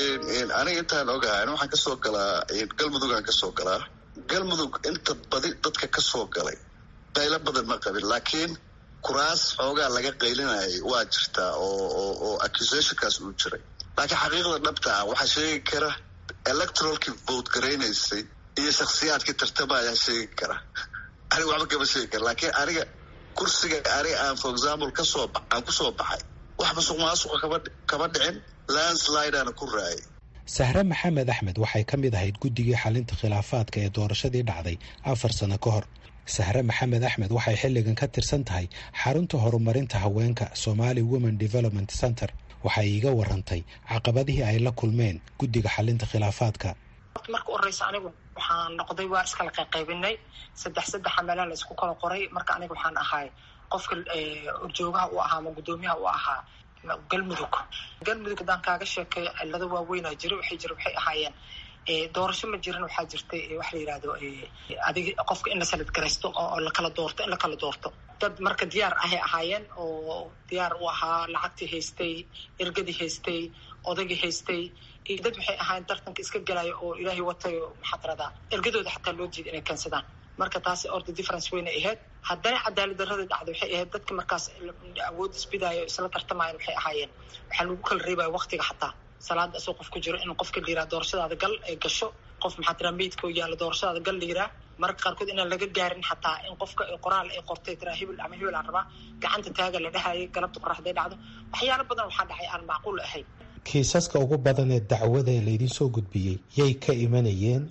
aniga intaan ogahay waxaan kasoo galaa galmudugaan kasoo galaa galmudug inta badi dadka kasoo galay qaylo badan ma qabin laakiin kuraas xoogaa laga qaylinayay waa jirtaa oo oo accusationkaas uu jiray laakiin xaqiiqda dhabta ah waxaa sheegi kara electoralkii vote garaynaysay iyo shaksiyaadkii tartama ayaa sheegi kara aniga waxba kama sheegi kara laakiin aniga kursiga aniga aan for example kasoo aan kusoo baxay wax masuq maasuqa kama kama dhicin landslideana ku raayay sahre maxamed axmed waxay ka mid ahayd guddigii xalinta khilaafaadka ee doorashadii dhacday afar sano ka hor sahre maxamed axmed waxay xilligan ka tirsan tahay xarunta horumarinta haweenka somali women development center waxay iiga warantay caqabadihii ay la kulmeen guddiga xalinta khilaafaadka marka horeysa anigu waxaan noqday waa iskala qayqaybinay saddex saddexa meelaa la isku kala qoray marka aniga waxaan ahay qofka horjoogaha u ahaa ama guddoomiyaha u ahaa galmudug galmudug haddaan kaaga sheekeeyo cilado waaweynaa jira waxay jira waxay ahaayeen doorasho ma jirin waxaa jirtay waxa la yidhahdo adig qofka in la salad garaysto oo lakala doorto in lakala doorto dad marka diyaar ahay ahaayeen oo diyaar u ahaa lacagtii haystay ergadii haystay odagii haystay iyo dad waxay ahaayeen tartanka iska galaya oo ilaahay watayo maxaa tiradaa ergadooda xataa loo diida inay keensadaan marka taasi orda difference weynay ahayd haddana cadaalad darrada dhacda waxay ahayd dadka markaas awood isbidaayo isla tartamayan waxay ahaayeen waxaa lagu kala reebaya waktiga xataa salaada asoo qof ku jiro in qofka la yiraa doorashadaada gal ay gasho qof maxaa tiraa meydka oo yaalla doorashadaada gal la yiraa marka qaarkood inaan laga gaarin xataa in qofka qoraal ay qortay tiraa hebel ama hebel aan rabaa gacanta taaga la dhahayay galabta qoraxday dhacdo waxyaalo badan waxaa dhacay aan macquul ahayn kiisaska ugu badan ee dacwada ee laydin soo gudbiyey yay ka imanayeen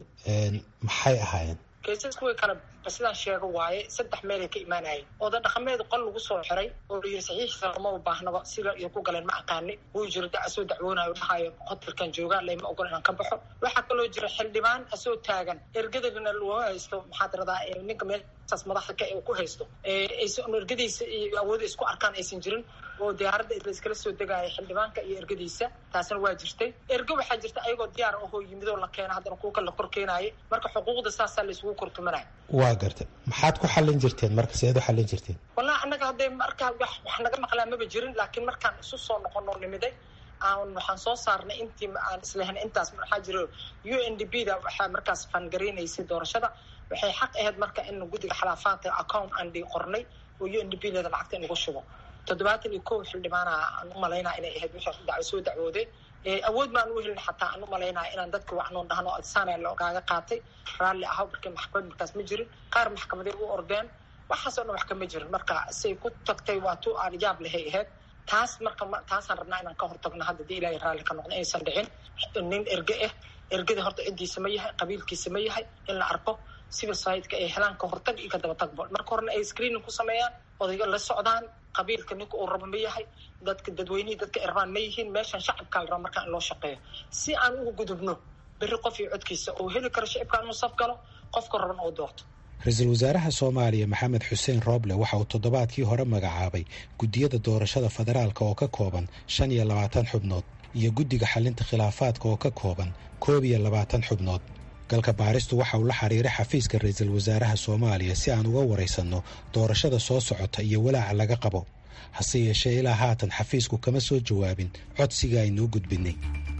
maxay ahaayeen kiisasku way kala sidaan sheego waaye saddex meelay ka imaanayeen oda dhaqameed qol lagu soo xiray oo la yiri saxiixiisa lama u baahnaba sida iyo ku galeen ma aqaani wuu jiro da asoo dacwoonayo dhahayo hotelkan joogaa layma ogol inaan ka baxo waxaa kaloo jira xildhibaan asoo taagan ergadagana loo haysto maxaa tiradaa ninka meelsaas madaxda ka ku haysto aysan ergadiisa iyo awooda isku arkaan aysan jirin oo diyaaradda laiskala soo degaayo xildhibaanka iyo ergadiisa taasna waa jirtay erge waxaa jirta ayagoo diyaar ahoo yimidoo la keena haddana kuwa kale la kor keenaayo marka xuquuqda saasaa laisugu kortumanayo waa gartay maxaad ku xallin jirteen marka seed u xallin jirteen wallahi annaga hadday markaa wax wax naga maqlaa maba jirin laakiin markaan isu soo noqono nimiday aan waxaan soo saarnay intii aan islahayn intaas waxaa jiro u n d b da waxaa markaas fangareynaysay doorashada waxay xaq ahayd marka in guddiga xalaafaadka account aan dhii qornay oo u n d b leda lacagta in lagu shubo toddobaatan iyo kow xildhibaana aan u malaynaa inay ahayd wixii dac soo dacwooday awood maan u helin xataa aan u malaynaya inaan dadka wacnoon dhahno adsaana logaaga qaatay raalli ahaw markii maxkamad markaas ma jirin qaar maxkamaday u ordeen waxaasoo dhan wax kama jirin marka say ku tagtay waa tu aan yaab lehay ahayd taas marka taasaan rabnaa inaan ka hortagno hadda dii ilaahay raalli ka noqdo inaysan dhicin nin erge ah ergada horta ciddiisa ma yahay qabiilkiisa ma yahay in la arko civil society-ka ay helaan ka hortag iyo ka dabatagbo marka horena ay screening ku sameeyaan odayga la socdaan qabiilka ninka uu rabo ma yahay dadka dadweynihii dadka irbaan ma yihiin meeshan shacabkaa la raba markaa in loo shaqeeyo si aan uga gudubno berri qof iyo codkiisa oo heli karo shacibka inuu saf galo qofka raban oo doorto ra-iisul wasaaraha soomaaliya maxamed xuseen rooble waxa uu toddobaadkii hore magacaabay guddiyada doorashada federaalka oo ka kooban shan iyo labaatan xubnood iyo guddiga xalinta khilaafaadka oo ka kooban koob iyo labaatan xubnood galka baaristu waxa uu la xiriiray xafiiska ra-iisul wasaaraha soomaaliya si aan uga waraysanno doorashada soo socota iyo walaaca laga qabo hase yeeshee ilaa haatan xafiisku kama soo jawaabin codsiga aynuu gudbinay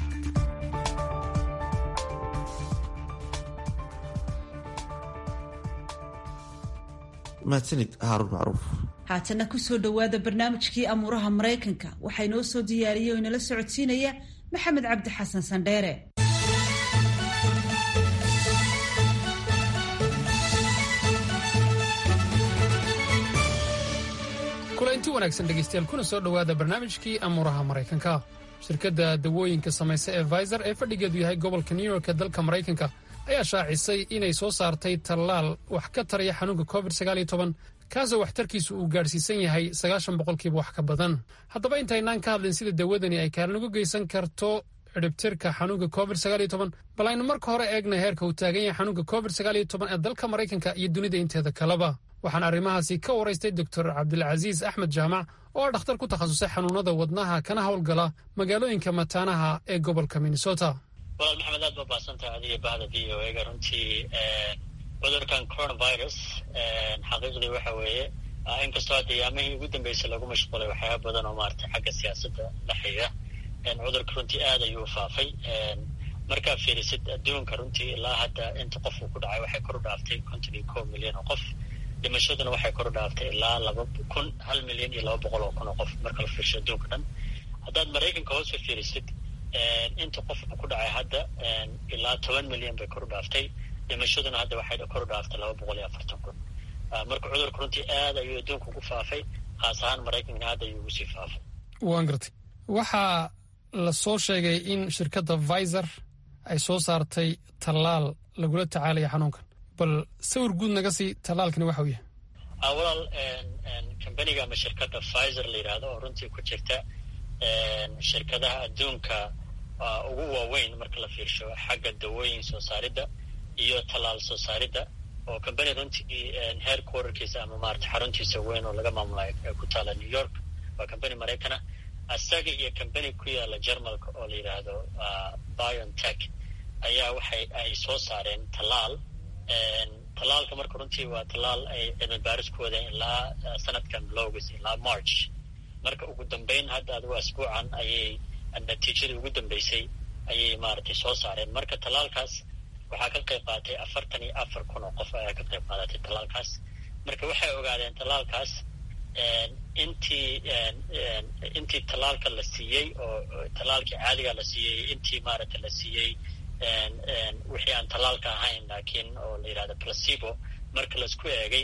mahadsanid haarun macruuf haatana kusoo dhowaada barnaamijkii amuuraha maraykanka waxaa inoo soo diyaariyey oo inala socodsiinaya maxamed cabdi xasan sandheere kulanti wanaagsan dhegaystayaal kuna soo dhowaada barnaamijkii amuuraha maraykanka shirkadda dawooyinka samaysa ee viser ee fadhigeedu yahay gobolka new york ee dalka maraykanka ayaa shaacisay inay soo saartay tallaal wax ka taraya xanuunka covid kaasoo waxtarkiisu uu gaadhsiisan yahay sagaashan boqolkiiba wax ka badan haddaba intaynaan ka hadlin sida dawadani ay kaalin uga geysan karto cidhibtirka xanuunka covid bal aynu marka hore eegna heerka uu taagan yahay xanuunka covid ee dalka maraykanka iyo dunida inteeda kaleba waxaan arrimahaasi ka waraystay doctor cabdilcasiis axmed jaamac oo ah dhakhtar ku takhasusay xanuunada wadnaha kana howlgala magaalooyinka mataanaha ee gobolka minnesota walaal maxamed aad baa baahsantahay adiga bahda v o ega runtii cudurkan coronavirus xaqiiqdii waxa weeye inkastoo hadda yaamihii ugu dambeysay lagu mashquulay waxyaaba badan oo maaragtay xagga siyaasadda la xiriira cudurka runtii aad ayuu faafa markaa fiirisid adduunka runtii ilaa hadda inta qof uu ku dhacay waxay kor u dhaaftay konton iyo kow milyan oo qof dhimashaduna waxay kor u dhaaftay ilaa laba kun hal milyan iyo laba boqol oo kun oo qof marka la fiirsho adduunka dhan haddaad maraykanka hoos ka fiirisid inta qof uu ku dhacay hadda ilaa toban milyan bay kor u dhaaftay dhimashaduna hadda waxay kor u dhaaftay laba boqol iyo afartan kun marka cudurka runtii aad ayuu adduunka ugu faafay khaas ahaan maraykankana aad ayuu ugu sii faafay waan gartay waxaa la soo sheegay in shirkadda viser ay soo saartay tallaal lagula tacaalaya xanuunkan bal sawir guud naga sii tallaalkani waxa uu yahay walaal kambaniga ama shirkadda viser la yidhaahdo oo runtii ku jirta shirkadaha adduunka ugu waaweyn marka la fiirsho xagga dawooyin soo saaridda iyo tallaal soo saaridda oo kambani runtii heer quarterkiisa ama maarata xaruntiisa weyn oo laga maamulayo ku taala new york waa kambani maraykana isaga iyo kambani ku yaala jermalka oo la yidhaahdo biontech ayaa waxay ay soo saareen tallaal tallaalka marka runtii waa tallaal ay cilmi baaris ku wadeen ilaa sanadkan bilowgis ilaa march marka ugu dambeyn hadda adigu asbuucan ayay natiijadii ugu dambeysay ayay maaragtay soo saareen marka tallaalkaas waxaa ka qayb qaatay afartan iyo afar kun oo qof ayaa ka qayb qaadatay tallaalkaas marka waxay ogaadeen tallaalkaas intii intii tallaalka la siiyey oo tallaalkii caadiga la siiyey intii maaragtay la siiyey wixii aan tallaalka ahayn laakiin oo la yidhahdo placebo marka laisku eegay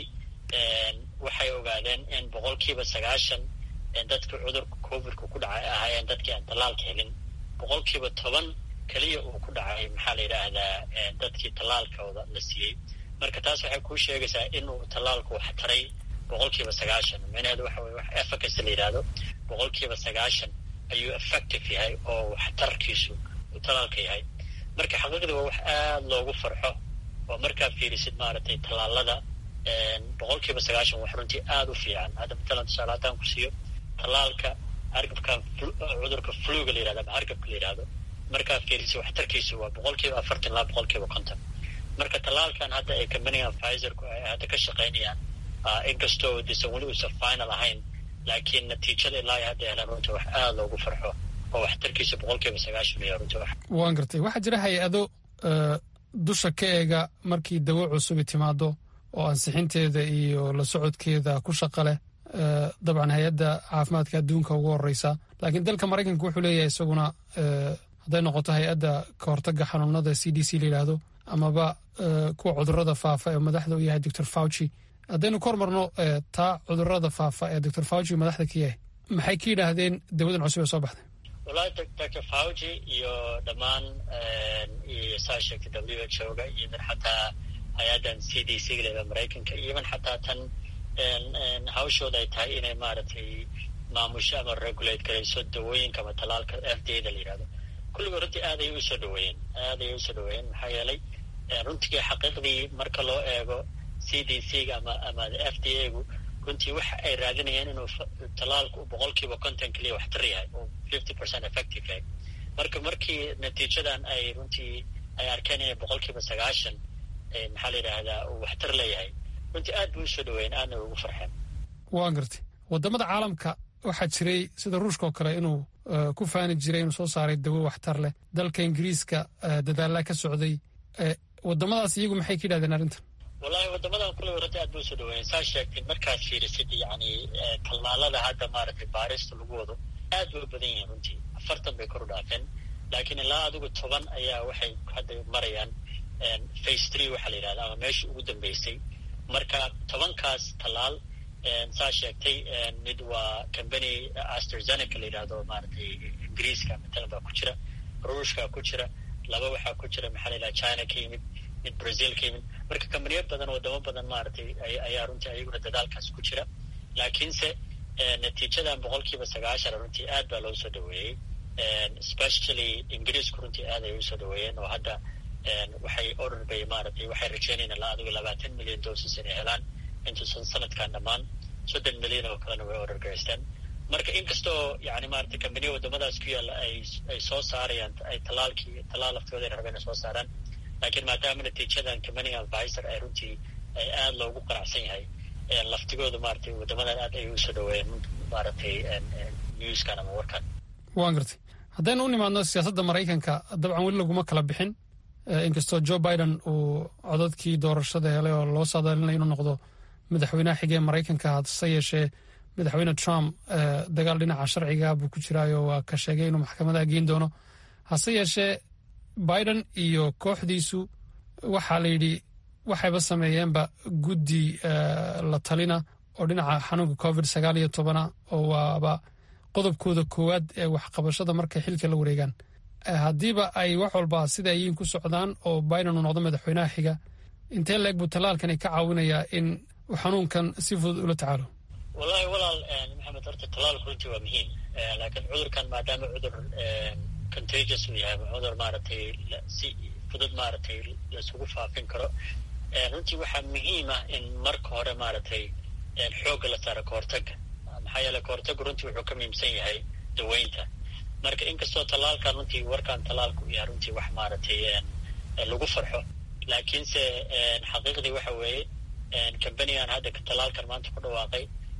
waxay ogaadeen in boqolkiiba sagaashan dadka cudurka covidka ku dhacay ahaayeen dadkii aan tallaalka helin boqolkiiba toban keliya uu ku dhacay maxaa la yidhaahdaa dadkii tallaalkooda la siiyey marka taas waxay kuu sheegaysaa inuu tallaalku wax taray boqolkiiba sagaashan micnaheedu waxa weye wax efficacy la yidhaahdo boqolkiiba sagaashan ayuu effective yahay oo waxtarkiisu uu tallaalka yahay marka xaqiiqdii waa wax aada loogu farxo oo markaa fiirisid maaragtay tallaalada boqolkiiba sagaashan wax runtii aada u fiican hadda matalan tusaale haddaan ku siiyo tallaalka hargabkan cudurka fluga la yihahdo ama hargabka la yidhahdo markaa fiirisid waxtarkiisu waa boqolkiiba afartan ilaa boqolkiiba konton marka tallaalkan hadda ay kambanigan pfizerku ay hadda ka shaqaynayaan inkastoo disan weli uusan final ahayn laakiin natiijada ilaa ay hadda helaan runtii wax aada loogu farxo oo waxtarkiisa boqolkiiba sagaashan iyo runtii wax waan gartay waxaa jira hay-ado dusha ka eega markii dawo cusubi timaado oo ansixinteeda iyo la socodkeeda ku shaqa leh dabcan hay-adda caafimaadka adduunka ugu horeysa laakiin dalka maraykanka wuxuu leeyahay isaguna hadday noqoto hay-adda ka hortaga xanuunada c d c la yidhaahdo amaba kuwa cudurada faafa ee madaxda u yahay doctor fauci haddaynu ka hormarno taa cudurada faafa ee doctor fauci madaxda ka yahay maxay ka yidhaahdeen dawadan cusub ee soo baxday wallahi doctor fauci iyo dhammaan iyo saa sheegtay w h o ga iyo xataa hay-addan c d c galeda maraykanka iyoban xataa tan hawshooda ay tahay inay maaragtay maamusho ama regulate garayso dawooyinka ama talaalka f d a da la yihahdo kulligood runtii aad ayay usoo dhaweeyeen aad ayay usoo dhaweeyeen maxaa yeelay runtii xaqiiqdii marka loo eego c d c ga ama ama f d a gu runtii waxa ay raadinayeen inuu talaalku boqolkiiba konton keliya waxtar yahay oo fifty percent effective yahay marka markii natiijadan ay runtii ay arkeen inay boqolkiiba sagaashan maxaa la yidhaahdaa uu waxtar leeyahay runtii aad bay usoo dhaweeyeen aadna ugu farxeen waan gartay wadamada caalamka waxaa jiray sida ruushka oo kale inuu ku faani jiray inuu soo saaray dawo waxtar leh dalka ingiriiska dadaalaa ka socday wadamadaas iyagu maxay ka yidhahdeen arrintan wallahi wadamadan kulliba runtii aad bay usoo dhaweeyeen saa sheegtay markaad fiirisid yacni tallaalada hadda maaragtay baarista lagu wado aad bay u badan yihiin runtii afartan bay kor u dhaafeen laakiin ilaa adigu toban ayaa waxay hadda marayaan face three waxaa la yidhahda ama meeshii ugu dambeysay marka tobankaas tallaal saa sheegtay mid waa combany asterzeneca la yidhahdo maaragtay ingiriiska matalan baa ku jira ruushka ku jira laba waxaa ku jira maxaa la yidhaha china ka yimid mid brazil ka yimid marka kambaniyo badan wadamo badan maaragtay ayaa runtii ayaguna dadaalkaas ku jira laakiinse natiijadan boqolkiiba sagaashan runtii aad baa loo soo dhaweeyey especially ingiriisku runtii aad ay usoo dhaweeyeen oo hadda waxay order bay maaragtay waxay rajeynayaan ilaa adigu labaatan milyan doses inay helaan intuusan sanadkan dhammaan soddon milyan oo kalena way order garaysteen marka inkastoo yani maaragtay kambaniya wadamadaas ku yaalla ay ay soo saarayaan ay tallaalkii tallaal laftooda ay rabeen ay soo saaraan laakiin maadaama natiijadan kambaniga viser ay runtii ay aada loogu qanacsan yahay laftigooda maaragtay wadamadan aad ay usoo dhaweeyeen maaragtay newskan ama warkan waan gartay haddaynu u nimaadno siyaasadda maraykanka dabcan weli laguma kala bixin inkastoo joe biden uu codadkii doorashada helay oo loo saadaalinaya inuu noqdo madaxweynaha xigee maraykanka hase yeeshee madaxweyne trump dagaal dhinaca sharciga buu ku jiraayo waa ka sheegay inuu maxkamadaha geyn doono hase yeeshee biden iyo kooxdiisu waxaa la yidhi waxayba sameeyeenba guddi la talina oo dhinaca xanuunka covid sagaal iyo tobana oo waaba qodobkooda koowaad ee waxqabashada markay xilka la wareegaan haddiiba ay wax walba sida ayiin ku socdaan oo biden uu noqdo madaxweynaha xiga intee leeg buu tallaalkani ka caawinayaa in uu xanuunkan si fudud ula tacaalo wallahi walaal maxamed horta tallaalku runtii waa muhiim laakiin cudurkan maadaama cudur contagious uu yahay cudur maaragtay si fudud maaragtay laisugu faafin karo runtii waxaa muhiim ah in marka hore maaragtay xoogga la saaro kahortaga maxaa yeele kahortagu runtii wuxuu ka muhiimsan yahay daweynta marka inkastoo tallaalkan runtii warkan tallaalka u yahay runtii wax maaragtay lagu farxo laakiinse xaqiiqdii waxa weeye cambanigan hadda tallaalkan maanta ku dhawaaqay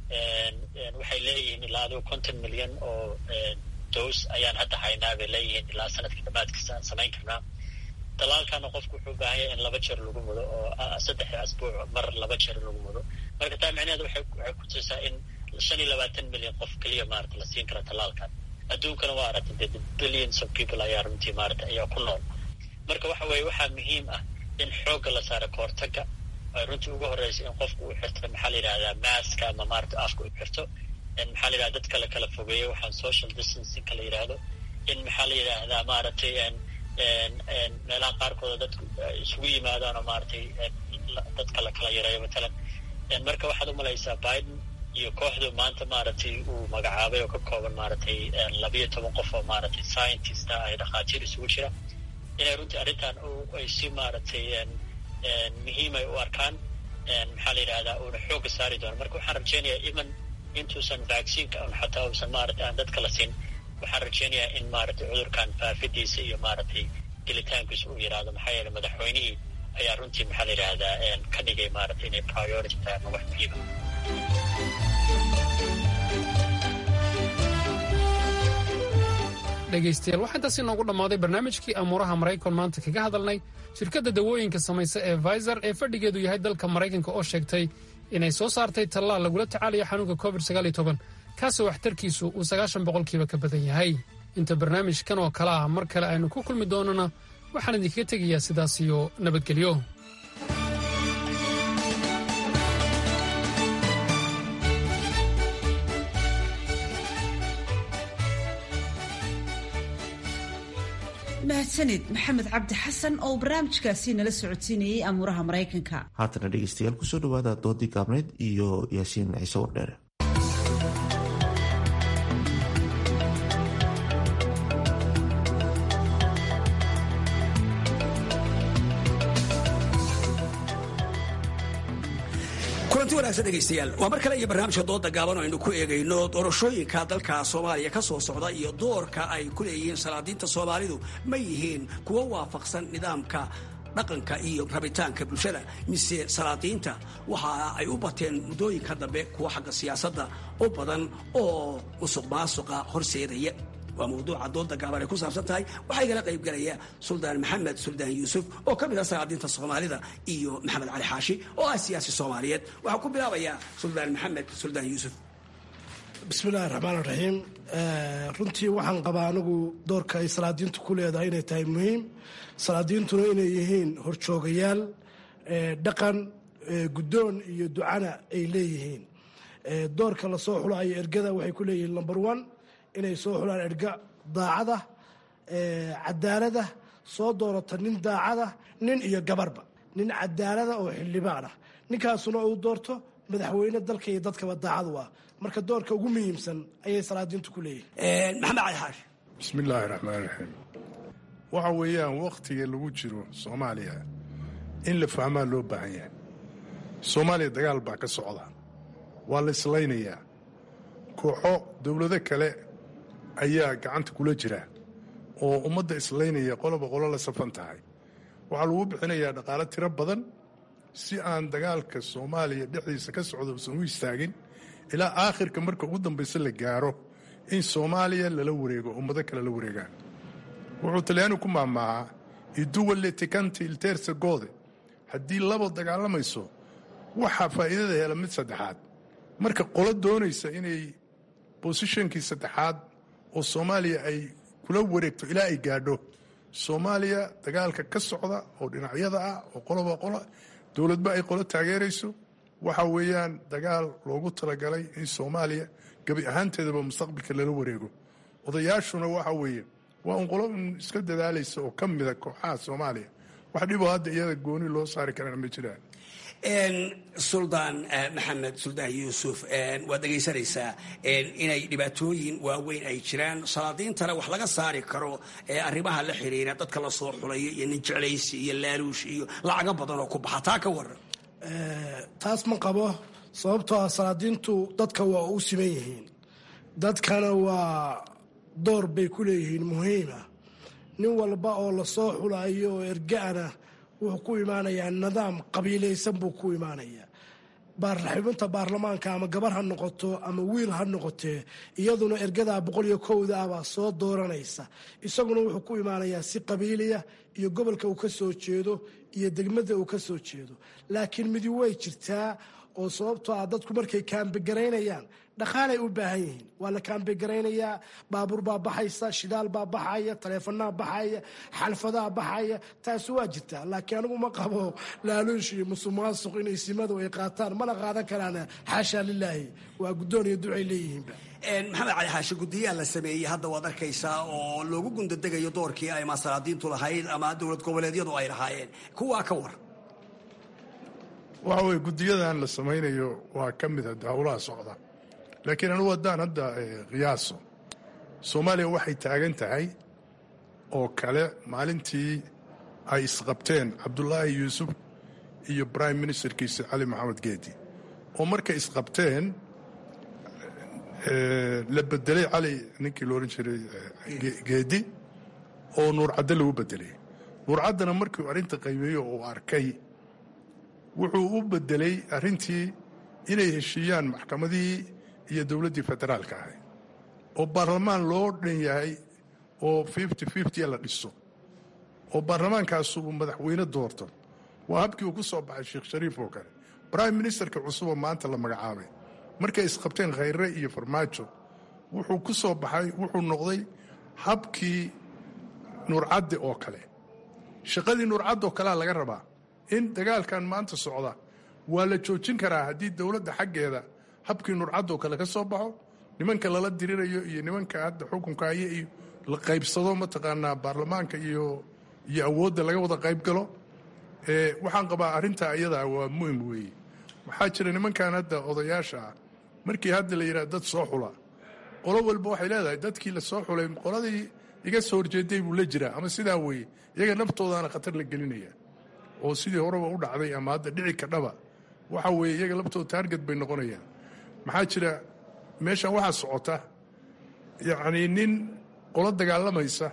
waxay leeyihiin ilaa adigo konton milyan oo dos ayaan hadda haynaa bay leeyihiin ilaa sanadka dhamaadkiisa aan samayn karnaa tallaalkana qofku wuxuu u baahan yahay in laba jeer lagu mudo oo saddex asbuuc mar laba jeer lagu mudo marka taa micnaheed waxay waxay kutusaa in shan iyo labaatan milyan qof keliya maarata la siin kara tallaalkan adduunkana waa aragtay dee billions of people ayaa runtii maarata ayaa ku nool marka waxa weeye waxaa muhiim ah in xoogga la saaro kahortaga ay runtii ugu horeysa in qofku uu xirto maxaa la yidhahdaa maaska ama maarata afka uu xirto maxaa la yidhahda dadka la kala fogeeyo waxaan social distancing la yidhaahdo in maxaa la yidhaahdaa maaragtay meelaha qaarkooda dadku isugu yimaadaan oo maaragtay dadka la kala yareeyo matalan marka waxaad umalaysaa biden iyo kooxdu maanta maaragtay uu magacaabay oo ka kooban maaragtay labiyo toban qof oo maaragtay scientist ah ay dhakhaatiir isugu jira inay runtii arrintan ay si maaragtay muhiim ay u arkaan maxaa la yidhahdaa uuna xoogga saari doono marka waxaan rajeynayaa even intuusan vaccineka un xataa uusan maaragtay aan dadka la siin waxaan rajeynayaa in maaragtay cudurkan faafidiisa iyo maaragtay gelitaankiisa uu yidhaahdo maxaa yeele madaxweynihii ayaa runtii maxaa la yidhaahdaa ka dhigay maaragtay inay priority tahay ama wax muhiima dhegaystayaal waxaa intaasi noogu dhammaaday barnaamijkii amuuraha maraykan maanta kaga hadalnay shirkadda dawooyinka samaysa ee faysar ee fadhigeedu yahay dalka maraykanka oo sheegtay inay soo saartay tallaal lagula tacaalayo xanuunka covid kaasoo waxtarkiisu uu sagaashan boqolkiiba ka badan yahay inta barnaamijkan oo kale ah mar kale aynu ku kulmi doonana waxaan idinkaga tegayaa sidaas iyo nabadgelyo mahadsanid maxamed cabdi xasan oo barnaamijkaasi nala socodsiinayey amuuraha maraykanka haatana dhegeystayaal kusoo dhawaada doodii gaabneyd iyo yaasiin ciise wardheere kulanti wanaagsan dhegaystayaal waa mar kale iyo barnaamijka dooda gaaban oo aynu ku eegayno doorashooyinka dalka soomaaliya ka soo socda iyo doorka ay ku leeyihiin salaadiinta soomaalidu ma yihiin kuwo waafaqsan nidaamka dhaqanka iyo rabitaanka bulshada mise salaadiinta waxa ay u bateen muddooyinka dambe kuwa xagga siyaasadda u badan oo musuq maasuqa horseedaya waa mawduuca dooda gaaban ay ku saabsan tahay waxaa igala qaybgalaya suldaan maxamed suldaan yuusuf oo ka mid ah salaadiinta soomaalida iyo maxamed cali xaashi oo ah siyaasi soomaaliyeed waxaa ku bilaabayaa suldaan maxamed suldaan yuusuf bismillahi raxmaan raxiim runtii waxaan qabaa anigu doorka ay salaadiintu ku leedahay inay tahay muhiim salaadiintuna inay yihiin horjoogayaal dhaqan guddoon iyo ducana ay leeyihiin doorka lasoo xulayo ergada waxay ku leeyihiin number one inay soo xulaan erga daacada cadaalada soo doorata nin daacada nin iyo gabarba nin cadaalada oo xildhibaan ah ninkaasuna uu doorto madaxweyne dalka iyo dadkaba daacadu ah marka doorka ugu muhiimsan ayay salaadiintu ku leeyihiin maxamed cali xaashi bismi illaahi raxmaan raxiim waxa weeyaan wakhtiga lagu jiro soomaaliya in la fahmaa loo baahan yahay soomaaliya dagaal baa ka socda waa la islaynayaa kooxo dowlado kale ayaa gacanta kula jira oo ummadda islaynaya qoloba qolo la safan tahay waxaa lagu bixinayaa dhaqaalo tiro badan si aan dagaalka soomaaliya dhexdiisa ka socda usan u istaagin ilaa aakhirka marka ugu dambaysa la gaaro in soomaaliya lala wareego ummado kale la wareegaan wuxuu talyaani ku maamaahaa iduwalle tikanti ilteersa goode haddii labo dagaalamayso waxaa faa'iidada hela mid saddexaad marka qolo doonaysa inay bosishonkii saddexaad oo soomaaliya ay kula wareegto ilaa ay gaadho soomaaliya dagaalka ka socda oo dhinacyada ah oo qoloba qola dowladba ay qolo taageerayso waxa weeyaan dagaal loogu talagalay in soomaaliya gebi ahaanteedaba mustaqbalka lala wareego odayaashuna waxa weeye waa un qolo iska dadaalaysa oo ka mida kooxaha soomaaliya wax dhiboo hadda iyada gooni loo saari karana ma jiraan suldaan maxamed suldaan yuusuf waad dhegaysanaysaa inay dhibaatooyin waaweyn ay jiraan salaadiintana wax laga saari karo arrimaha la xiriira dadka la soo xulayo iyo nin jeclaysi iyo laaluush iyo lacago badan oo ku baxa taa ka waran taas ma qabo sababtoo ah salaadiintu dadka waa u siman yihiin dadkana waa door bay ku leeyihiin muhiima nin walba oo lasoo xulayo oo erga-ana wuxuu ku imaanayaa nidaam qabiilaysan buu ku imaanayaa xubinta baarlamaanka ama gabar ha noqoto ama wiil ha noqotee iyaduna ergadaa boqol iyo kowda ah baa soo dooranaysa isaguna wuxuu ku imaanayaa si qabiiliya iyo gobolka uu ka soo jeedo iyo degmada uu ka soo jeedo laakiin midi way jirtaa oo sababtoo ah dadku markay kaambigaraynayaan dhaqaalay u baahan yihiin waa la kaambigaraynaya baabuur baa baxaysa shidaal baa baxaya taleefanaa baxaya xalfadaa baxaya taasi waa jirtaa laakiin anigu ma qabo laaluush iyo musuqmaasuq inay simadu ay qaataan mana qaadan karaan xaashaa lilaahi waa guddoon iyo ducay leeyihiinba maxamed cali xaashi guddiyaa la sameeyey hadda waad arkaysaa oo loogu gundadegayo doorkii ay masalaadiintu lahayd ama dowlad goboleedyadu ay lahaayeen kuwaa ka war waxa weye guddiyadan la samaynayo waa ka mid a howlaha socda laakiin anugu haddaan hadda qiyaaso soomaaliya waxay taagan tahay oo kale maalintii ay isqabteen cabdulaahi yuusuf iyo brime ministerkiisa cali maxamed geedi oo markay isqabteen la bedelay cali ninkii loodhan jiray geedi oo nuurcaddo lagu bedelay nuurcaddana markiu arrinta qaybeeyo uu arkay wuxuu u bedelay arrintii inay heshiiyaan maxkamadihii iyo dowladdii federaalka ahay oo baarlamaan loo dhan yahay oo fifty fifty la dhiso oo baarlamaankaasu uu madaxweyne doorto waa habkii uu ku soo baxay sheekh shariif oo kale brime ministerka cusuboo maanta la magacaabay markay isqabteen khayre iyo farmaajo wuxuu ku soo baxay wuxuu noqday habkii nuurcaddi oo kale shaqadii nuurcaddi oo kalea laga rabaa in dagaalkan maanta socda waa la joojin karaa haddii dowladda xaggeeda habkii nurcadoo kale ka soo baxo nimanka lala dirirayo iyo nimanka hadda xukunka haya iyo la qaybsado mataqaanaa baarlamaanka iyo iyo awoodda laga wada qayb galo waxaan qabaa arrintaa iyadaa waa muhim weeye waxaa jira nimankan hadda odayaasha ah markii hadda la yidhaha dad soo xula qolo walba waxay leedahay dadkii la soo xulay qoladii iga soo horjeeday buu la jiraa ama sidaa weeye iyaga naftoodaana khatar la gelinaya oo sidii horeba u dhacday ama hadda dhici kadhaba waxa weeye iyaga laftooda taarget bay noqonayaan maxaa jira meeshan waxaa socota yacnii nin qolo dagaalamaysa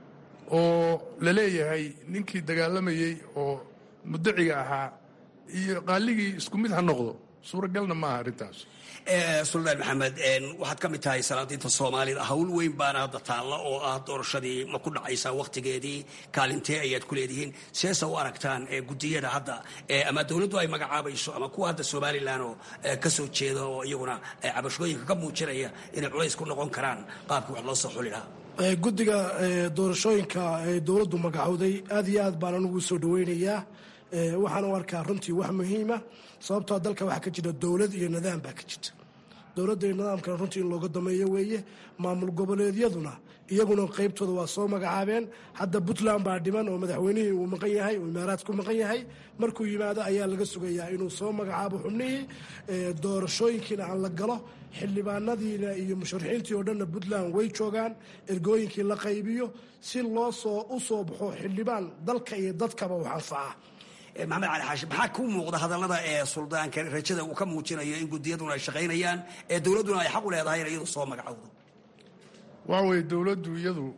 oo la leeyahay ninkii dagaalamayey oo mudaciga ahaa iyo qaaligii isku mid ha noqdo suuragalna maaha arrintaas suldaan maxamed waxaad ka mid tahay salaadiinta soomaalida hawl weyn baana hadda taalla oo ah doorashadii ma ku dhacaysaa wakhtigeedii kaalintee ayaad ku leedihiin seesa u aragtaan gudiyada hadda ama dowladdu ay magacaabayso ama kuwa hadda somalilan oo ka soo jeeda oo iyaguna cabashooyinka ka muujinaya inay culays ku noqon karaan qaabkii wax loo soo xuli lahaa guddiga doorashooyinka ee dowladdu magacowday aad iyo aad baan anugu soo dhaweynayaa waxaan u arkaa runtii wax muhiima sababtoo dalka waxaa ka jira dowlad iyo nidaam baa ka jirta dowladda iyo nidaamkana runtii in looga dameeyo weeye maamul goboleedyaduna iyaguna qaybtooda waa soo magacaabeen hadda puntland baa dhiman oo madaxweynihii uu maqan yahay uu imaaraadku maqan yahay markuu yimaado ayaa laga sugayaa inuu soo magacaabo xubnihii doorashooyinkiina aan la galo xildhibaanadiina iyo musharaxiintii oo dhanna puntland way joogaan ergooyinkii la qaybiyo si loo soo u soo baxo xildhibaan dalka iyo dadkaba wax anfaca maxamed cali xaashi maxaa ku muuqda hadallada ee suldaanka rajada uu ka muujinayo in gudiyaduna ay shaqaynayaan ee dowladduna ay xaq u leedahay in iyadu soo magacowdo waxa weeye dowladdu iyadu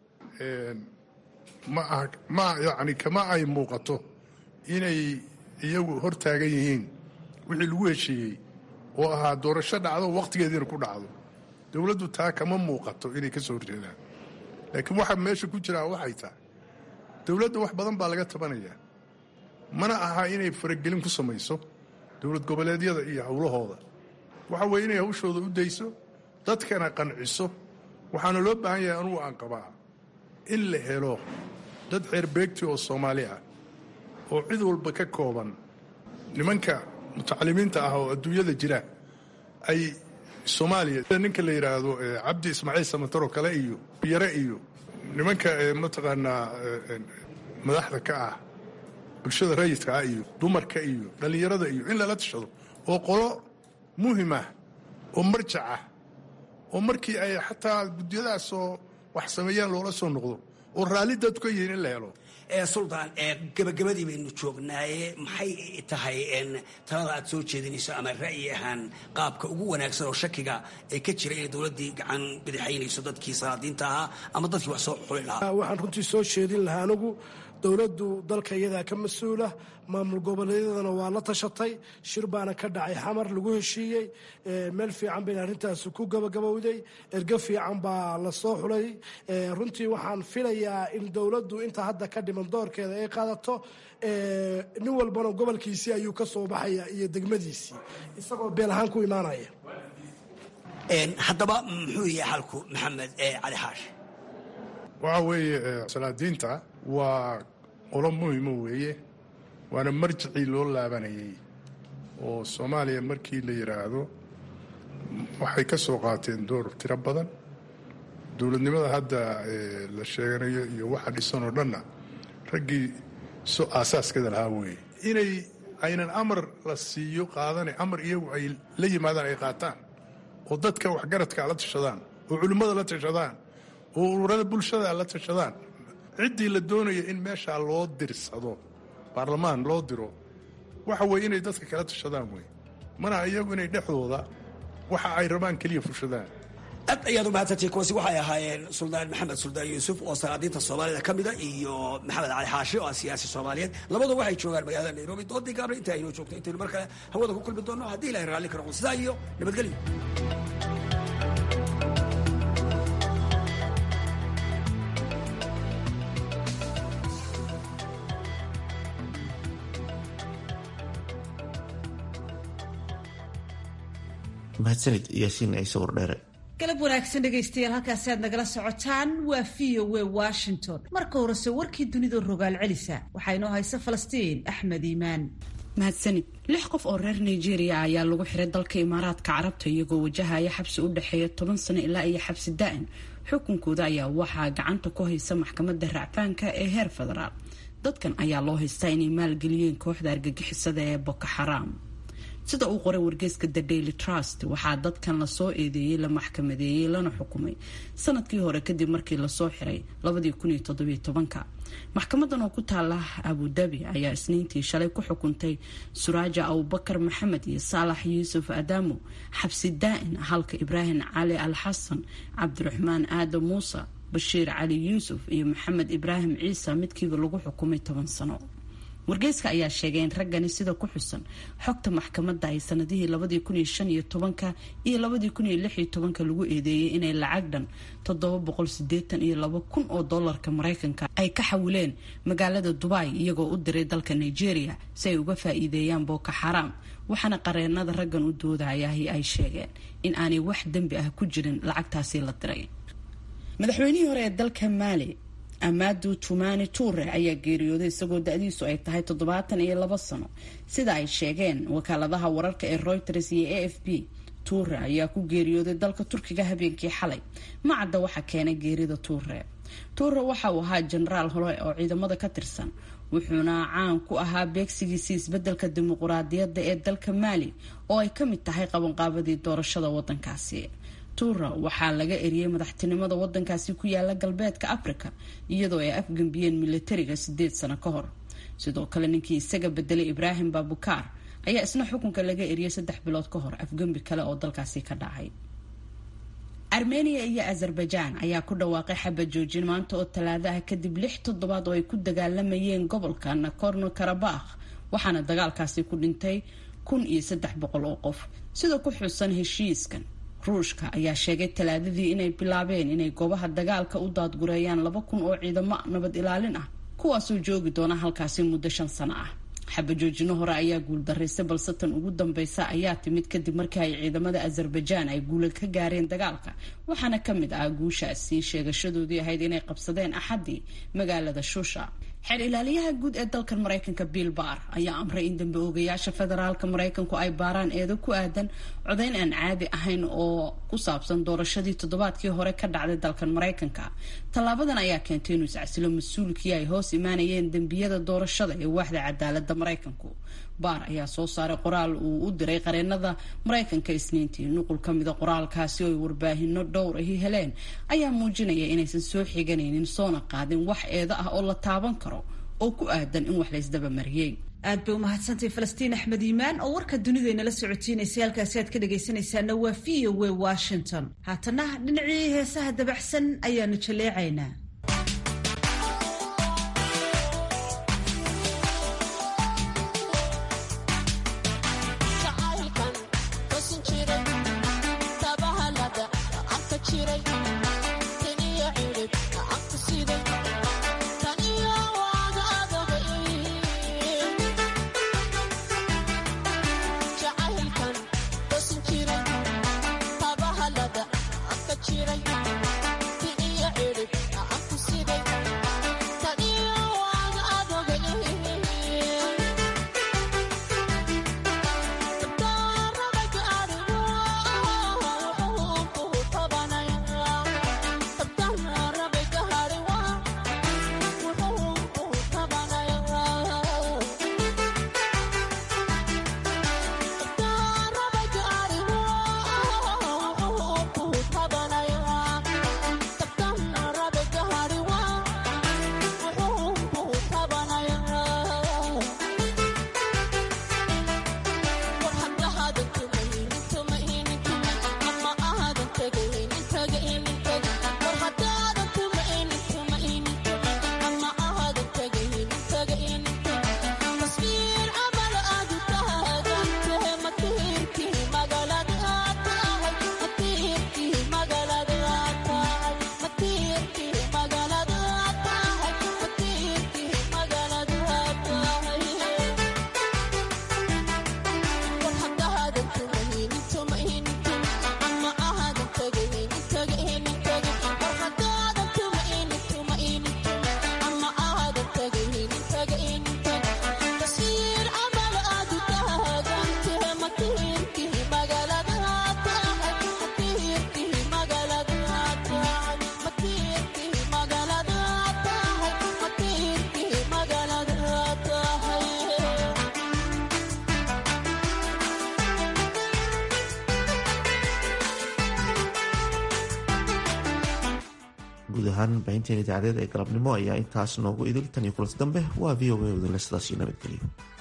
ma ah ma yacni kama ay muuqato inay iyagu hor taagan yihiin wixii lagu heshiiyey oo ahaa doorasho dhacdo wakhtigeediina ku dhacdo dowladdu taa kama muuqato inay ka soo horjeedaan laakiin waxa meesha ku jiraa waxay tahay dowladda wax badan baa laga tabanayaa mana aha inay faragelin ku samayso dowlad goboleedyada iyo howlahooda waxa weeye inay hawshooda u dayso dadkana qanciso waxaana loo baahan yahay anugu aan qabaa in la helo dad ceerbeegti oo soomaali ah oo cid walba ka kooban nimanka mutacalimiinta ah oo adduunyada jira ay soomaaliya ninka la yidhaahdo cabdi ismaaciil samataro kale iyo yare iyo nimanka mataqaanaa madaxda ka ah bulshada rayidka ah iyo dumarka iyo dhallinyarada iyo in lala tashado oo qolo muhim ah oo marjac ah oo markii ay xataa guddiyadaasoo wax sameeyaan loola soo noqdo oo raalli dadku ka yihiin in la helo suldaan gabagabadii baynu joognaaye maxay tahay talada aad soo jeedinayso ama ra'yi ahaan qaabka ugu wanaagsan oo shakiga ee ka jira inay dowladdii gacan bidixaynayso dadkii salaadiinta ahaa ama dadkii wax soo xuli lahaa waxaan runtii soo jeedin lahaa anigu dowladdu dalka iyadaa ka mas-uula maamul goboleedyadana waa la tashatay shir baana ka dhacay xamar lagu heshiiyey meel fiican bayna arrintaasi ku gabagabowday ergo fiican baa la soo xulay runtii waxaan filayaa in dowladdu inta hadda ka dhiman doorkeeda ay qaadato nin walbana gobolkiisii ayuu ka soo baxaya iyo degmadiisii isagoo beel ahaan ku imaanaya haddaba muxuu yahay xalku maxamed cali xaash waxa weeye salaadiinta waa qolo muhimo weeye waana marjicii loo laabanayay oo soomaaliya markii la yidhaahdo waxay ka soo qaateen door tiro badan dowladnimada hadda la sheeganayo iyo waxa dhisan oo dhanna raggii so aasaaskeeda lahaa weeye inay aynan amar la siiyo qaadane amar iyagu ay la yimaadaan ay qaataan oo dadka waxgaradka la tashadaan oo culimmada la tashadaan oo ururada bulshada la tashadaan ciddii la doonaya in meeshaa loo dirsado baarlamaan loo diro waxa weye inay dadka kala tashadaan wey mana iyagu inay dhexdooda waxa ay rabaan keliya fushadaan aad ayaad u mahadsantihi kuwaasi waxay ahaayeen suldaan maxamed suldaan yuusuf oo salaadiinta soomaalida ka mida iyo maxamed cali xaashi oo ah siyaasi soomaaliyeed labadu waxay joogaan magaalada nairobi doodii gaabna inta aynoo joogto intaynu mar kale hawada ku kulmi doonno haddii ilahay raalli ka noqdo sidaa iyo nabadgelyo mahadsanid yaasiin ciise wardheere galab wanaagsan dhegaystayaal halkaasi aad nagala socotaan waa v o w washington marka horese warkii dunida rogaal celisa waxaa inoo haysa falastiin axmed iimaan mahadsanid lix qof oo reer nigeria ayaa lagu xiray dalka imaaraadka carabta iyagoo wajahaya xabsi u dhexeeya toban sano ilaa iyo xabsi da-an xukunkooda ayaa waxaa gacanta ku haysa maxkamadda racfaanka ee heer federaal dadkan ayaa loo haystaa inay maalgeliyeen kooxda argagixisada ee boko xaraam sida uu qoray wargeyska the daily trust waxaa dadkan lasoo eedeeyey la maxkamadeeyey lana xukumay sanadkii hore kadib markii lasoo xiray maxkamadan oo ku taala abudabi ayaa isniintii shalay ku xukuntay suraaja abubakar maxamed iyo saalax yuusuf adaamo xabsi daa-in halka ibraahim cali al xasan cabdiraxmaan aadam muuse bashiir cali yuusuf iyo maxamed ibraahim ciise midkiiba lagu xukumay toban sano wargeyska ayaa sheegay in raggani sida ku xusan xogta maxkamadda ay sanadihii labadii kun iyo shan iyo tobanka iyo labadii kun iyo lix iyo tobanka lagu eedeeyey inay lacag dhan toddoba boqol sideetan iyo laba kun oo dollarka maraykanka ay ka xawileen magaalada dubai iyagoo u diray dalka nigeria si ay uga faa-iideeyaan boko xaraam waxaana qareenada raggan u doodayahi ay sheegeen in aanay wax dembi ah ku jirin lacagtaasi la diray madaxweynihii hore ee dalka maali amaadu tumani tuure ayaa geeriyooday isagoo da-diisu ay tahay toddobaatan iyo labo sano sida ay sheegeen wakaaladaha wararka ee reuters iyo a f b tuure ayaa ku geeriyooday dalka turkiga habeenkii xalay ma cadda waxa keenay geerida tuure tuure waxa uu ahaa jenaraal hore oo ciidamada ka tirsan wuxuuna caan ku ahaa beegsigiisii isbedelka dimuquraadiyadda ee dalka maali oo ay ka mid tahay qabanqaabadii doorashada wadankaasi tuura waxaa laga eriyey madaxtinimada wadankaasi ku yaala galbeedka africa iyadoo ay afgembiyeen militariga sideed sano ka hor sidoo kale ninkii isaga bedelay ibraahim babukaar ayaa isna xukunka laga eriyey saddex bilood ka hor afgembi kale oo dalkaasi ka dhacay armenia iyo azerbaijan ayaa ku dhawaaqay xabad joojin maanta oo talaadaha kadib lix toddobaad oo ay ku dagaalamayeen gobolka nakorno karabakh waxaana dagaalkaasi ku dhintay kun iyo saddex boqol oo qof sida ku xusan heshiiskan ruushka ayaa sheegay talaadadii inay bilaabeen inay goobaha dagaalka u daadgureeyaan laba kun oo ciidamo nabad ilaalin ah kuwaasoo joogi doona halkaasi muddo shan sano ah xabajoojino hore ayaa guuldaraystay balse tan ugu dambeysa ayaa timid kadib markii ay ciidamada azerbaijan ay guula ka gaareen dagaalka waxaana ka mid ah guushaasi sheegashadoodii ahayd inay qabsadeen axaddii magaalada shusha xeer ilaaliyaha guud ee dalkan maraykanka bill bar ayaa amray in dambe oogayaasha federaalka maraykanku ay baaraan eedo ku aadan codayn aan caadi ahayn oo ku saabsan doorashadii toddobaadkii hore ka dhacday dalkan maraykanka tallaabadan ayaa keentay inuu iscasilo mas-uulkii ay hoos imaanayeen dembiyada doorashada ee waaxda cadaalada maraykanku baar ayaa soo saaray qoraal uu u diray qareenada maraykanka isniintii nuqul ka mida qoraalkaasi oo ay warbaahino dhowr ahi heleen ayaa muujinaya inaysan soo xiganaynin soona qaadin wax eedo ah oo la taaban karo oo ku aadan in wax laysdaba mariyey aad bay umahadsantahay falastiin axmed iimaan oo warka dunidaynala socotiinaysay halkaasi aad ka dhagaysanaysaana waa v o w washington haatana dhinacii heesaha dabaxsan ayaanu jaleecaynaa guud ahaan baahinteen idaacadeed ee galabnimo ayaa intaas noogu idil tan iyo kulanti dambe waa v o a wadinle sidaas iyo nabadgelyo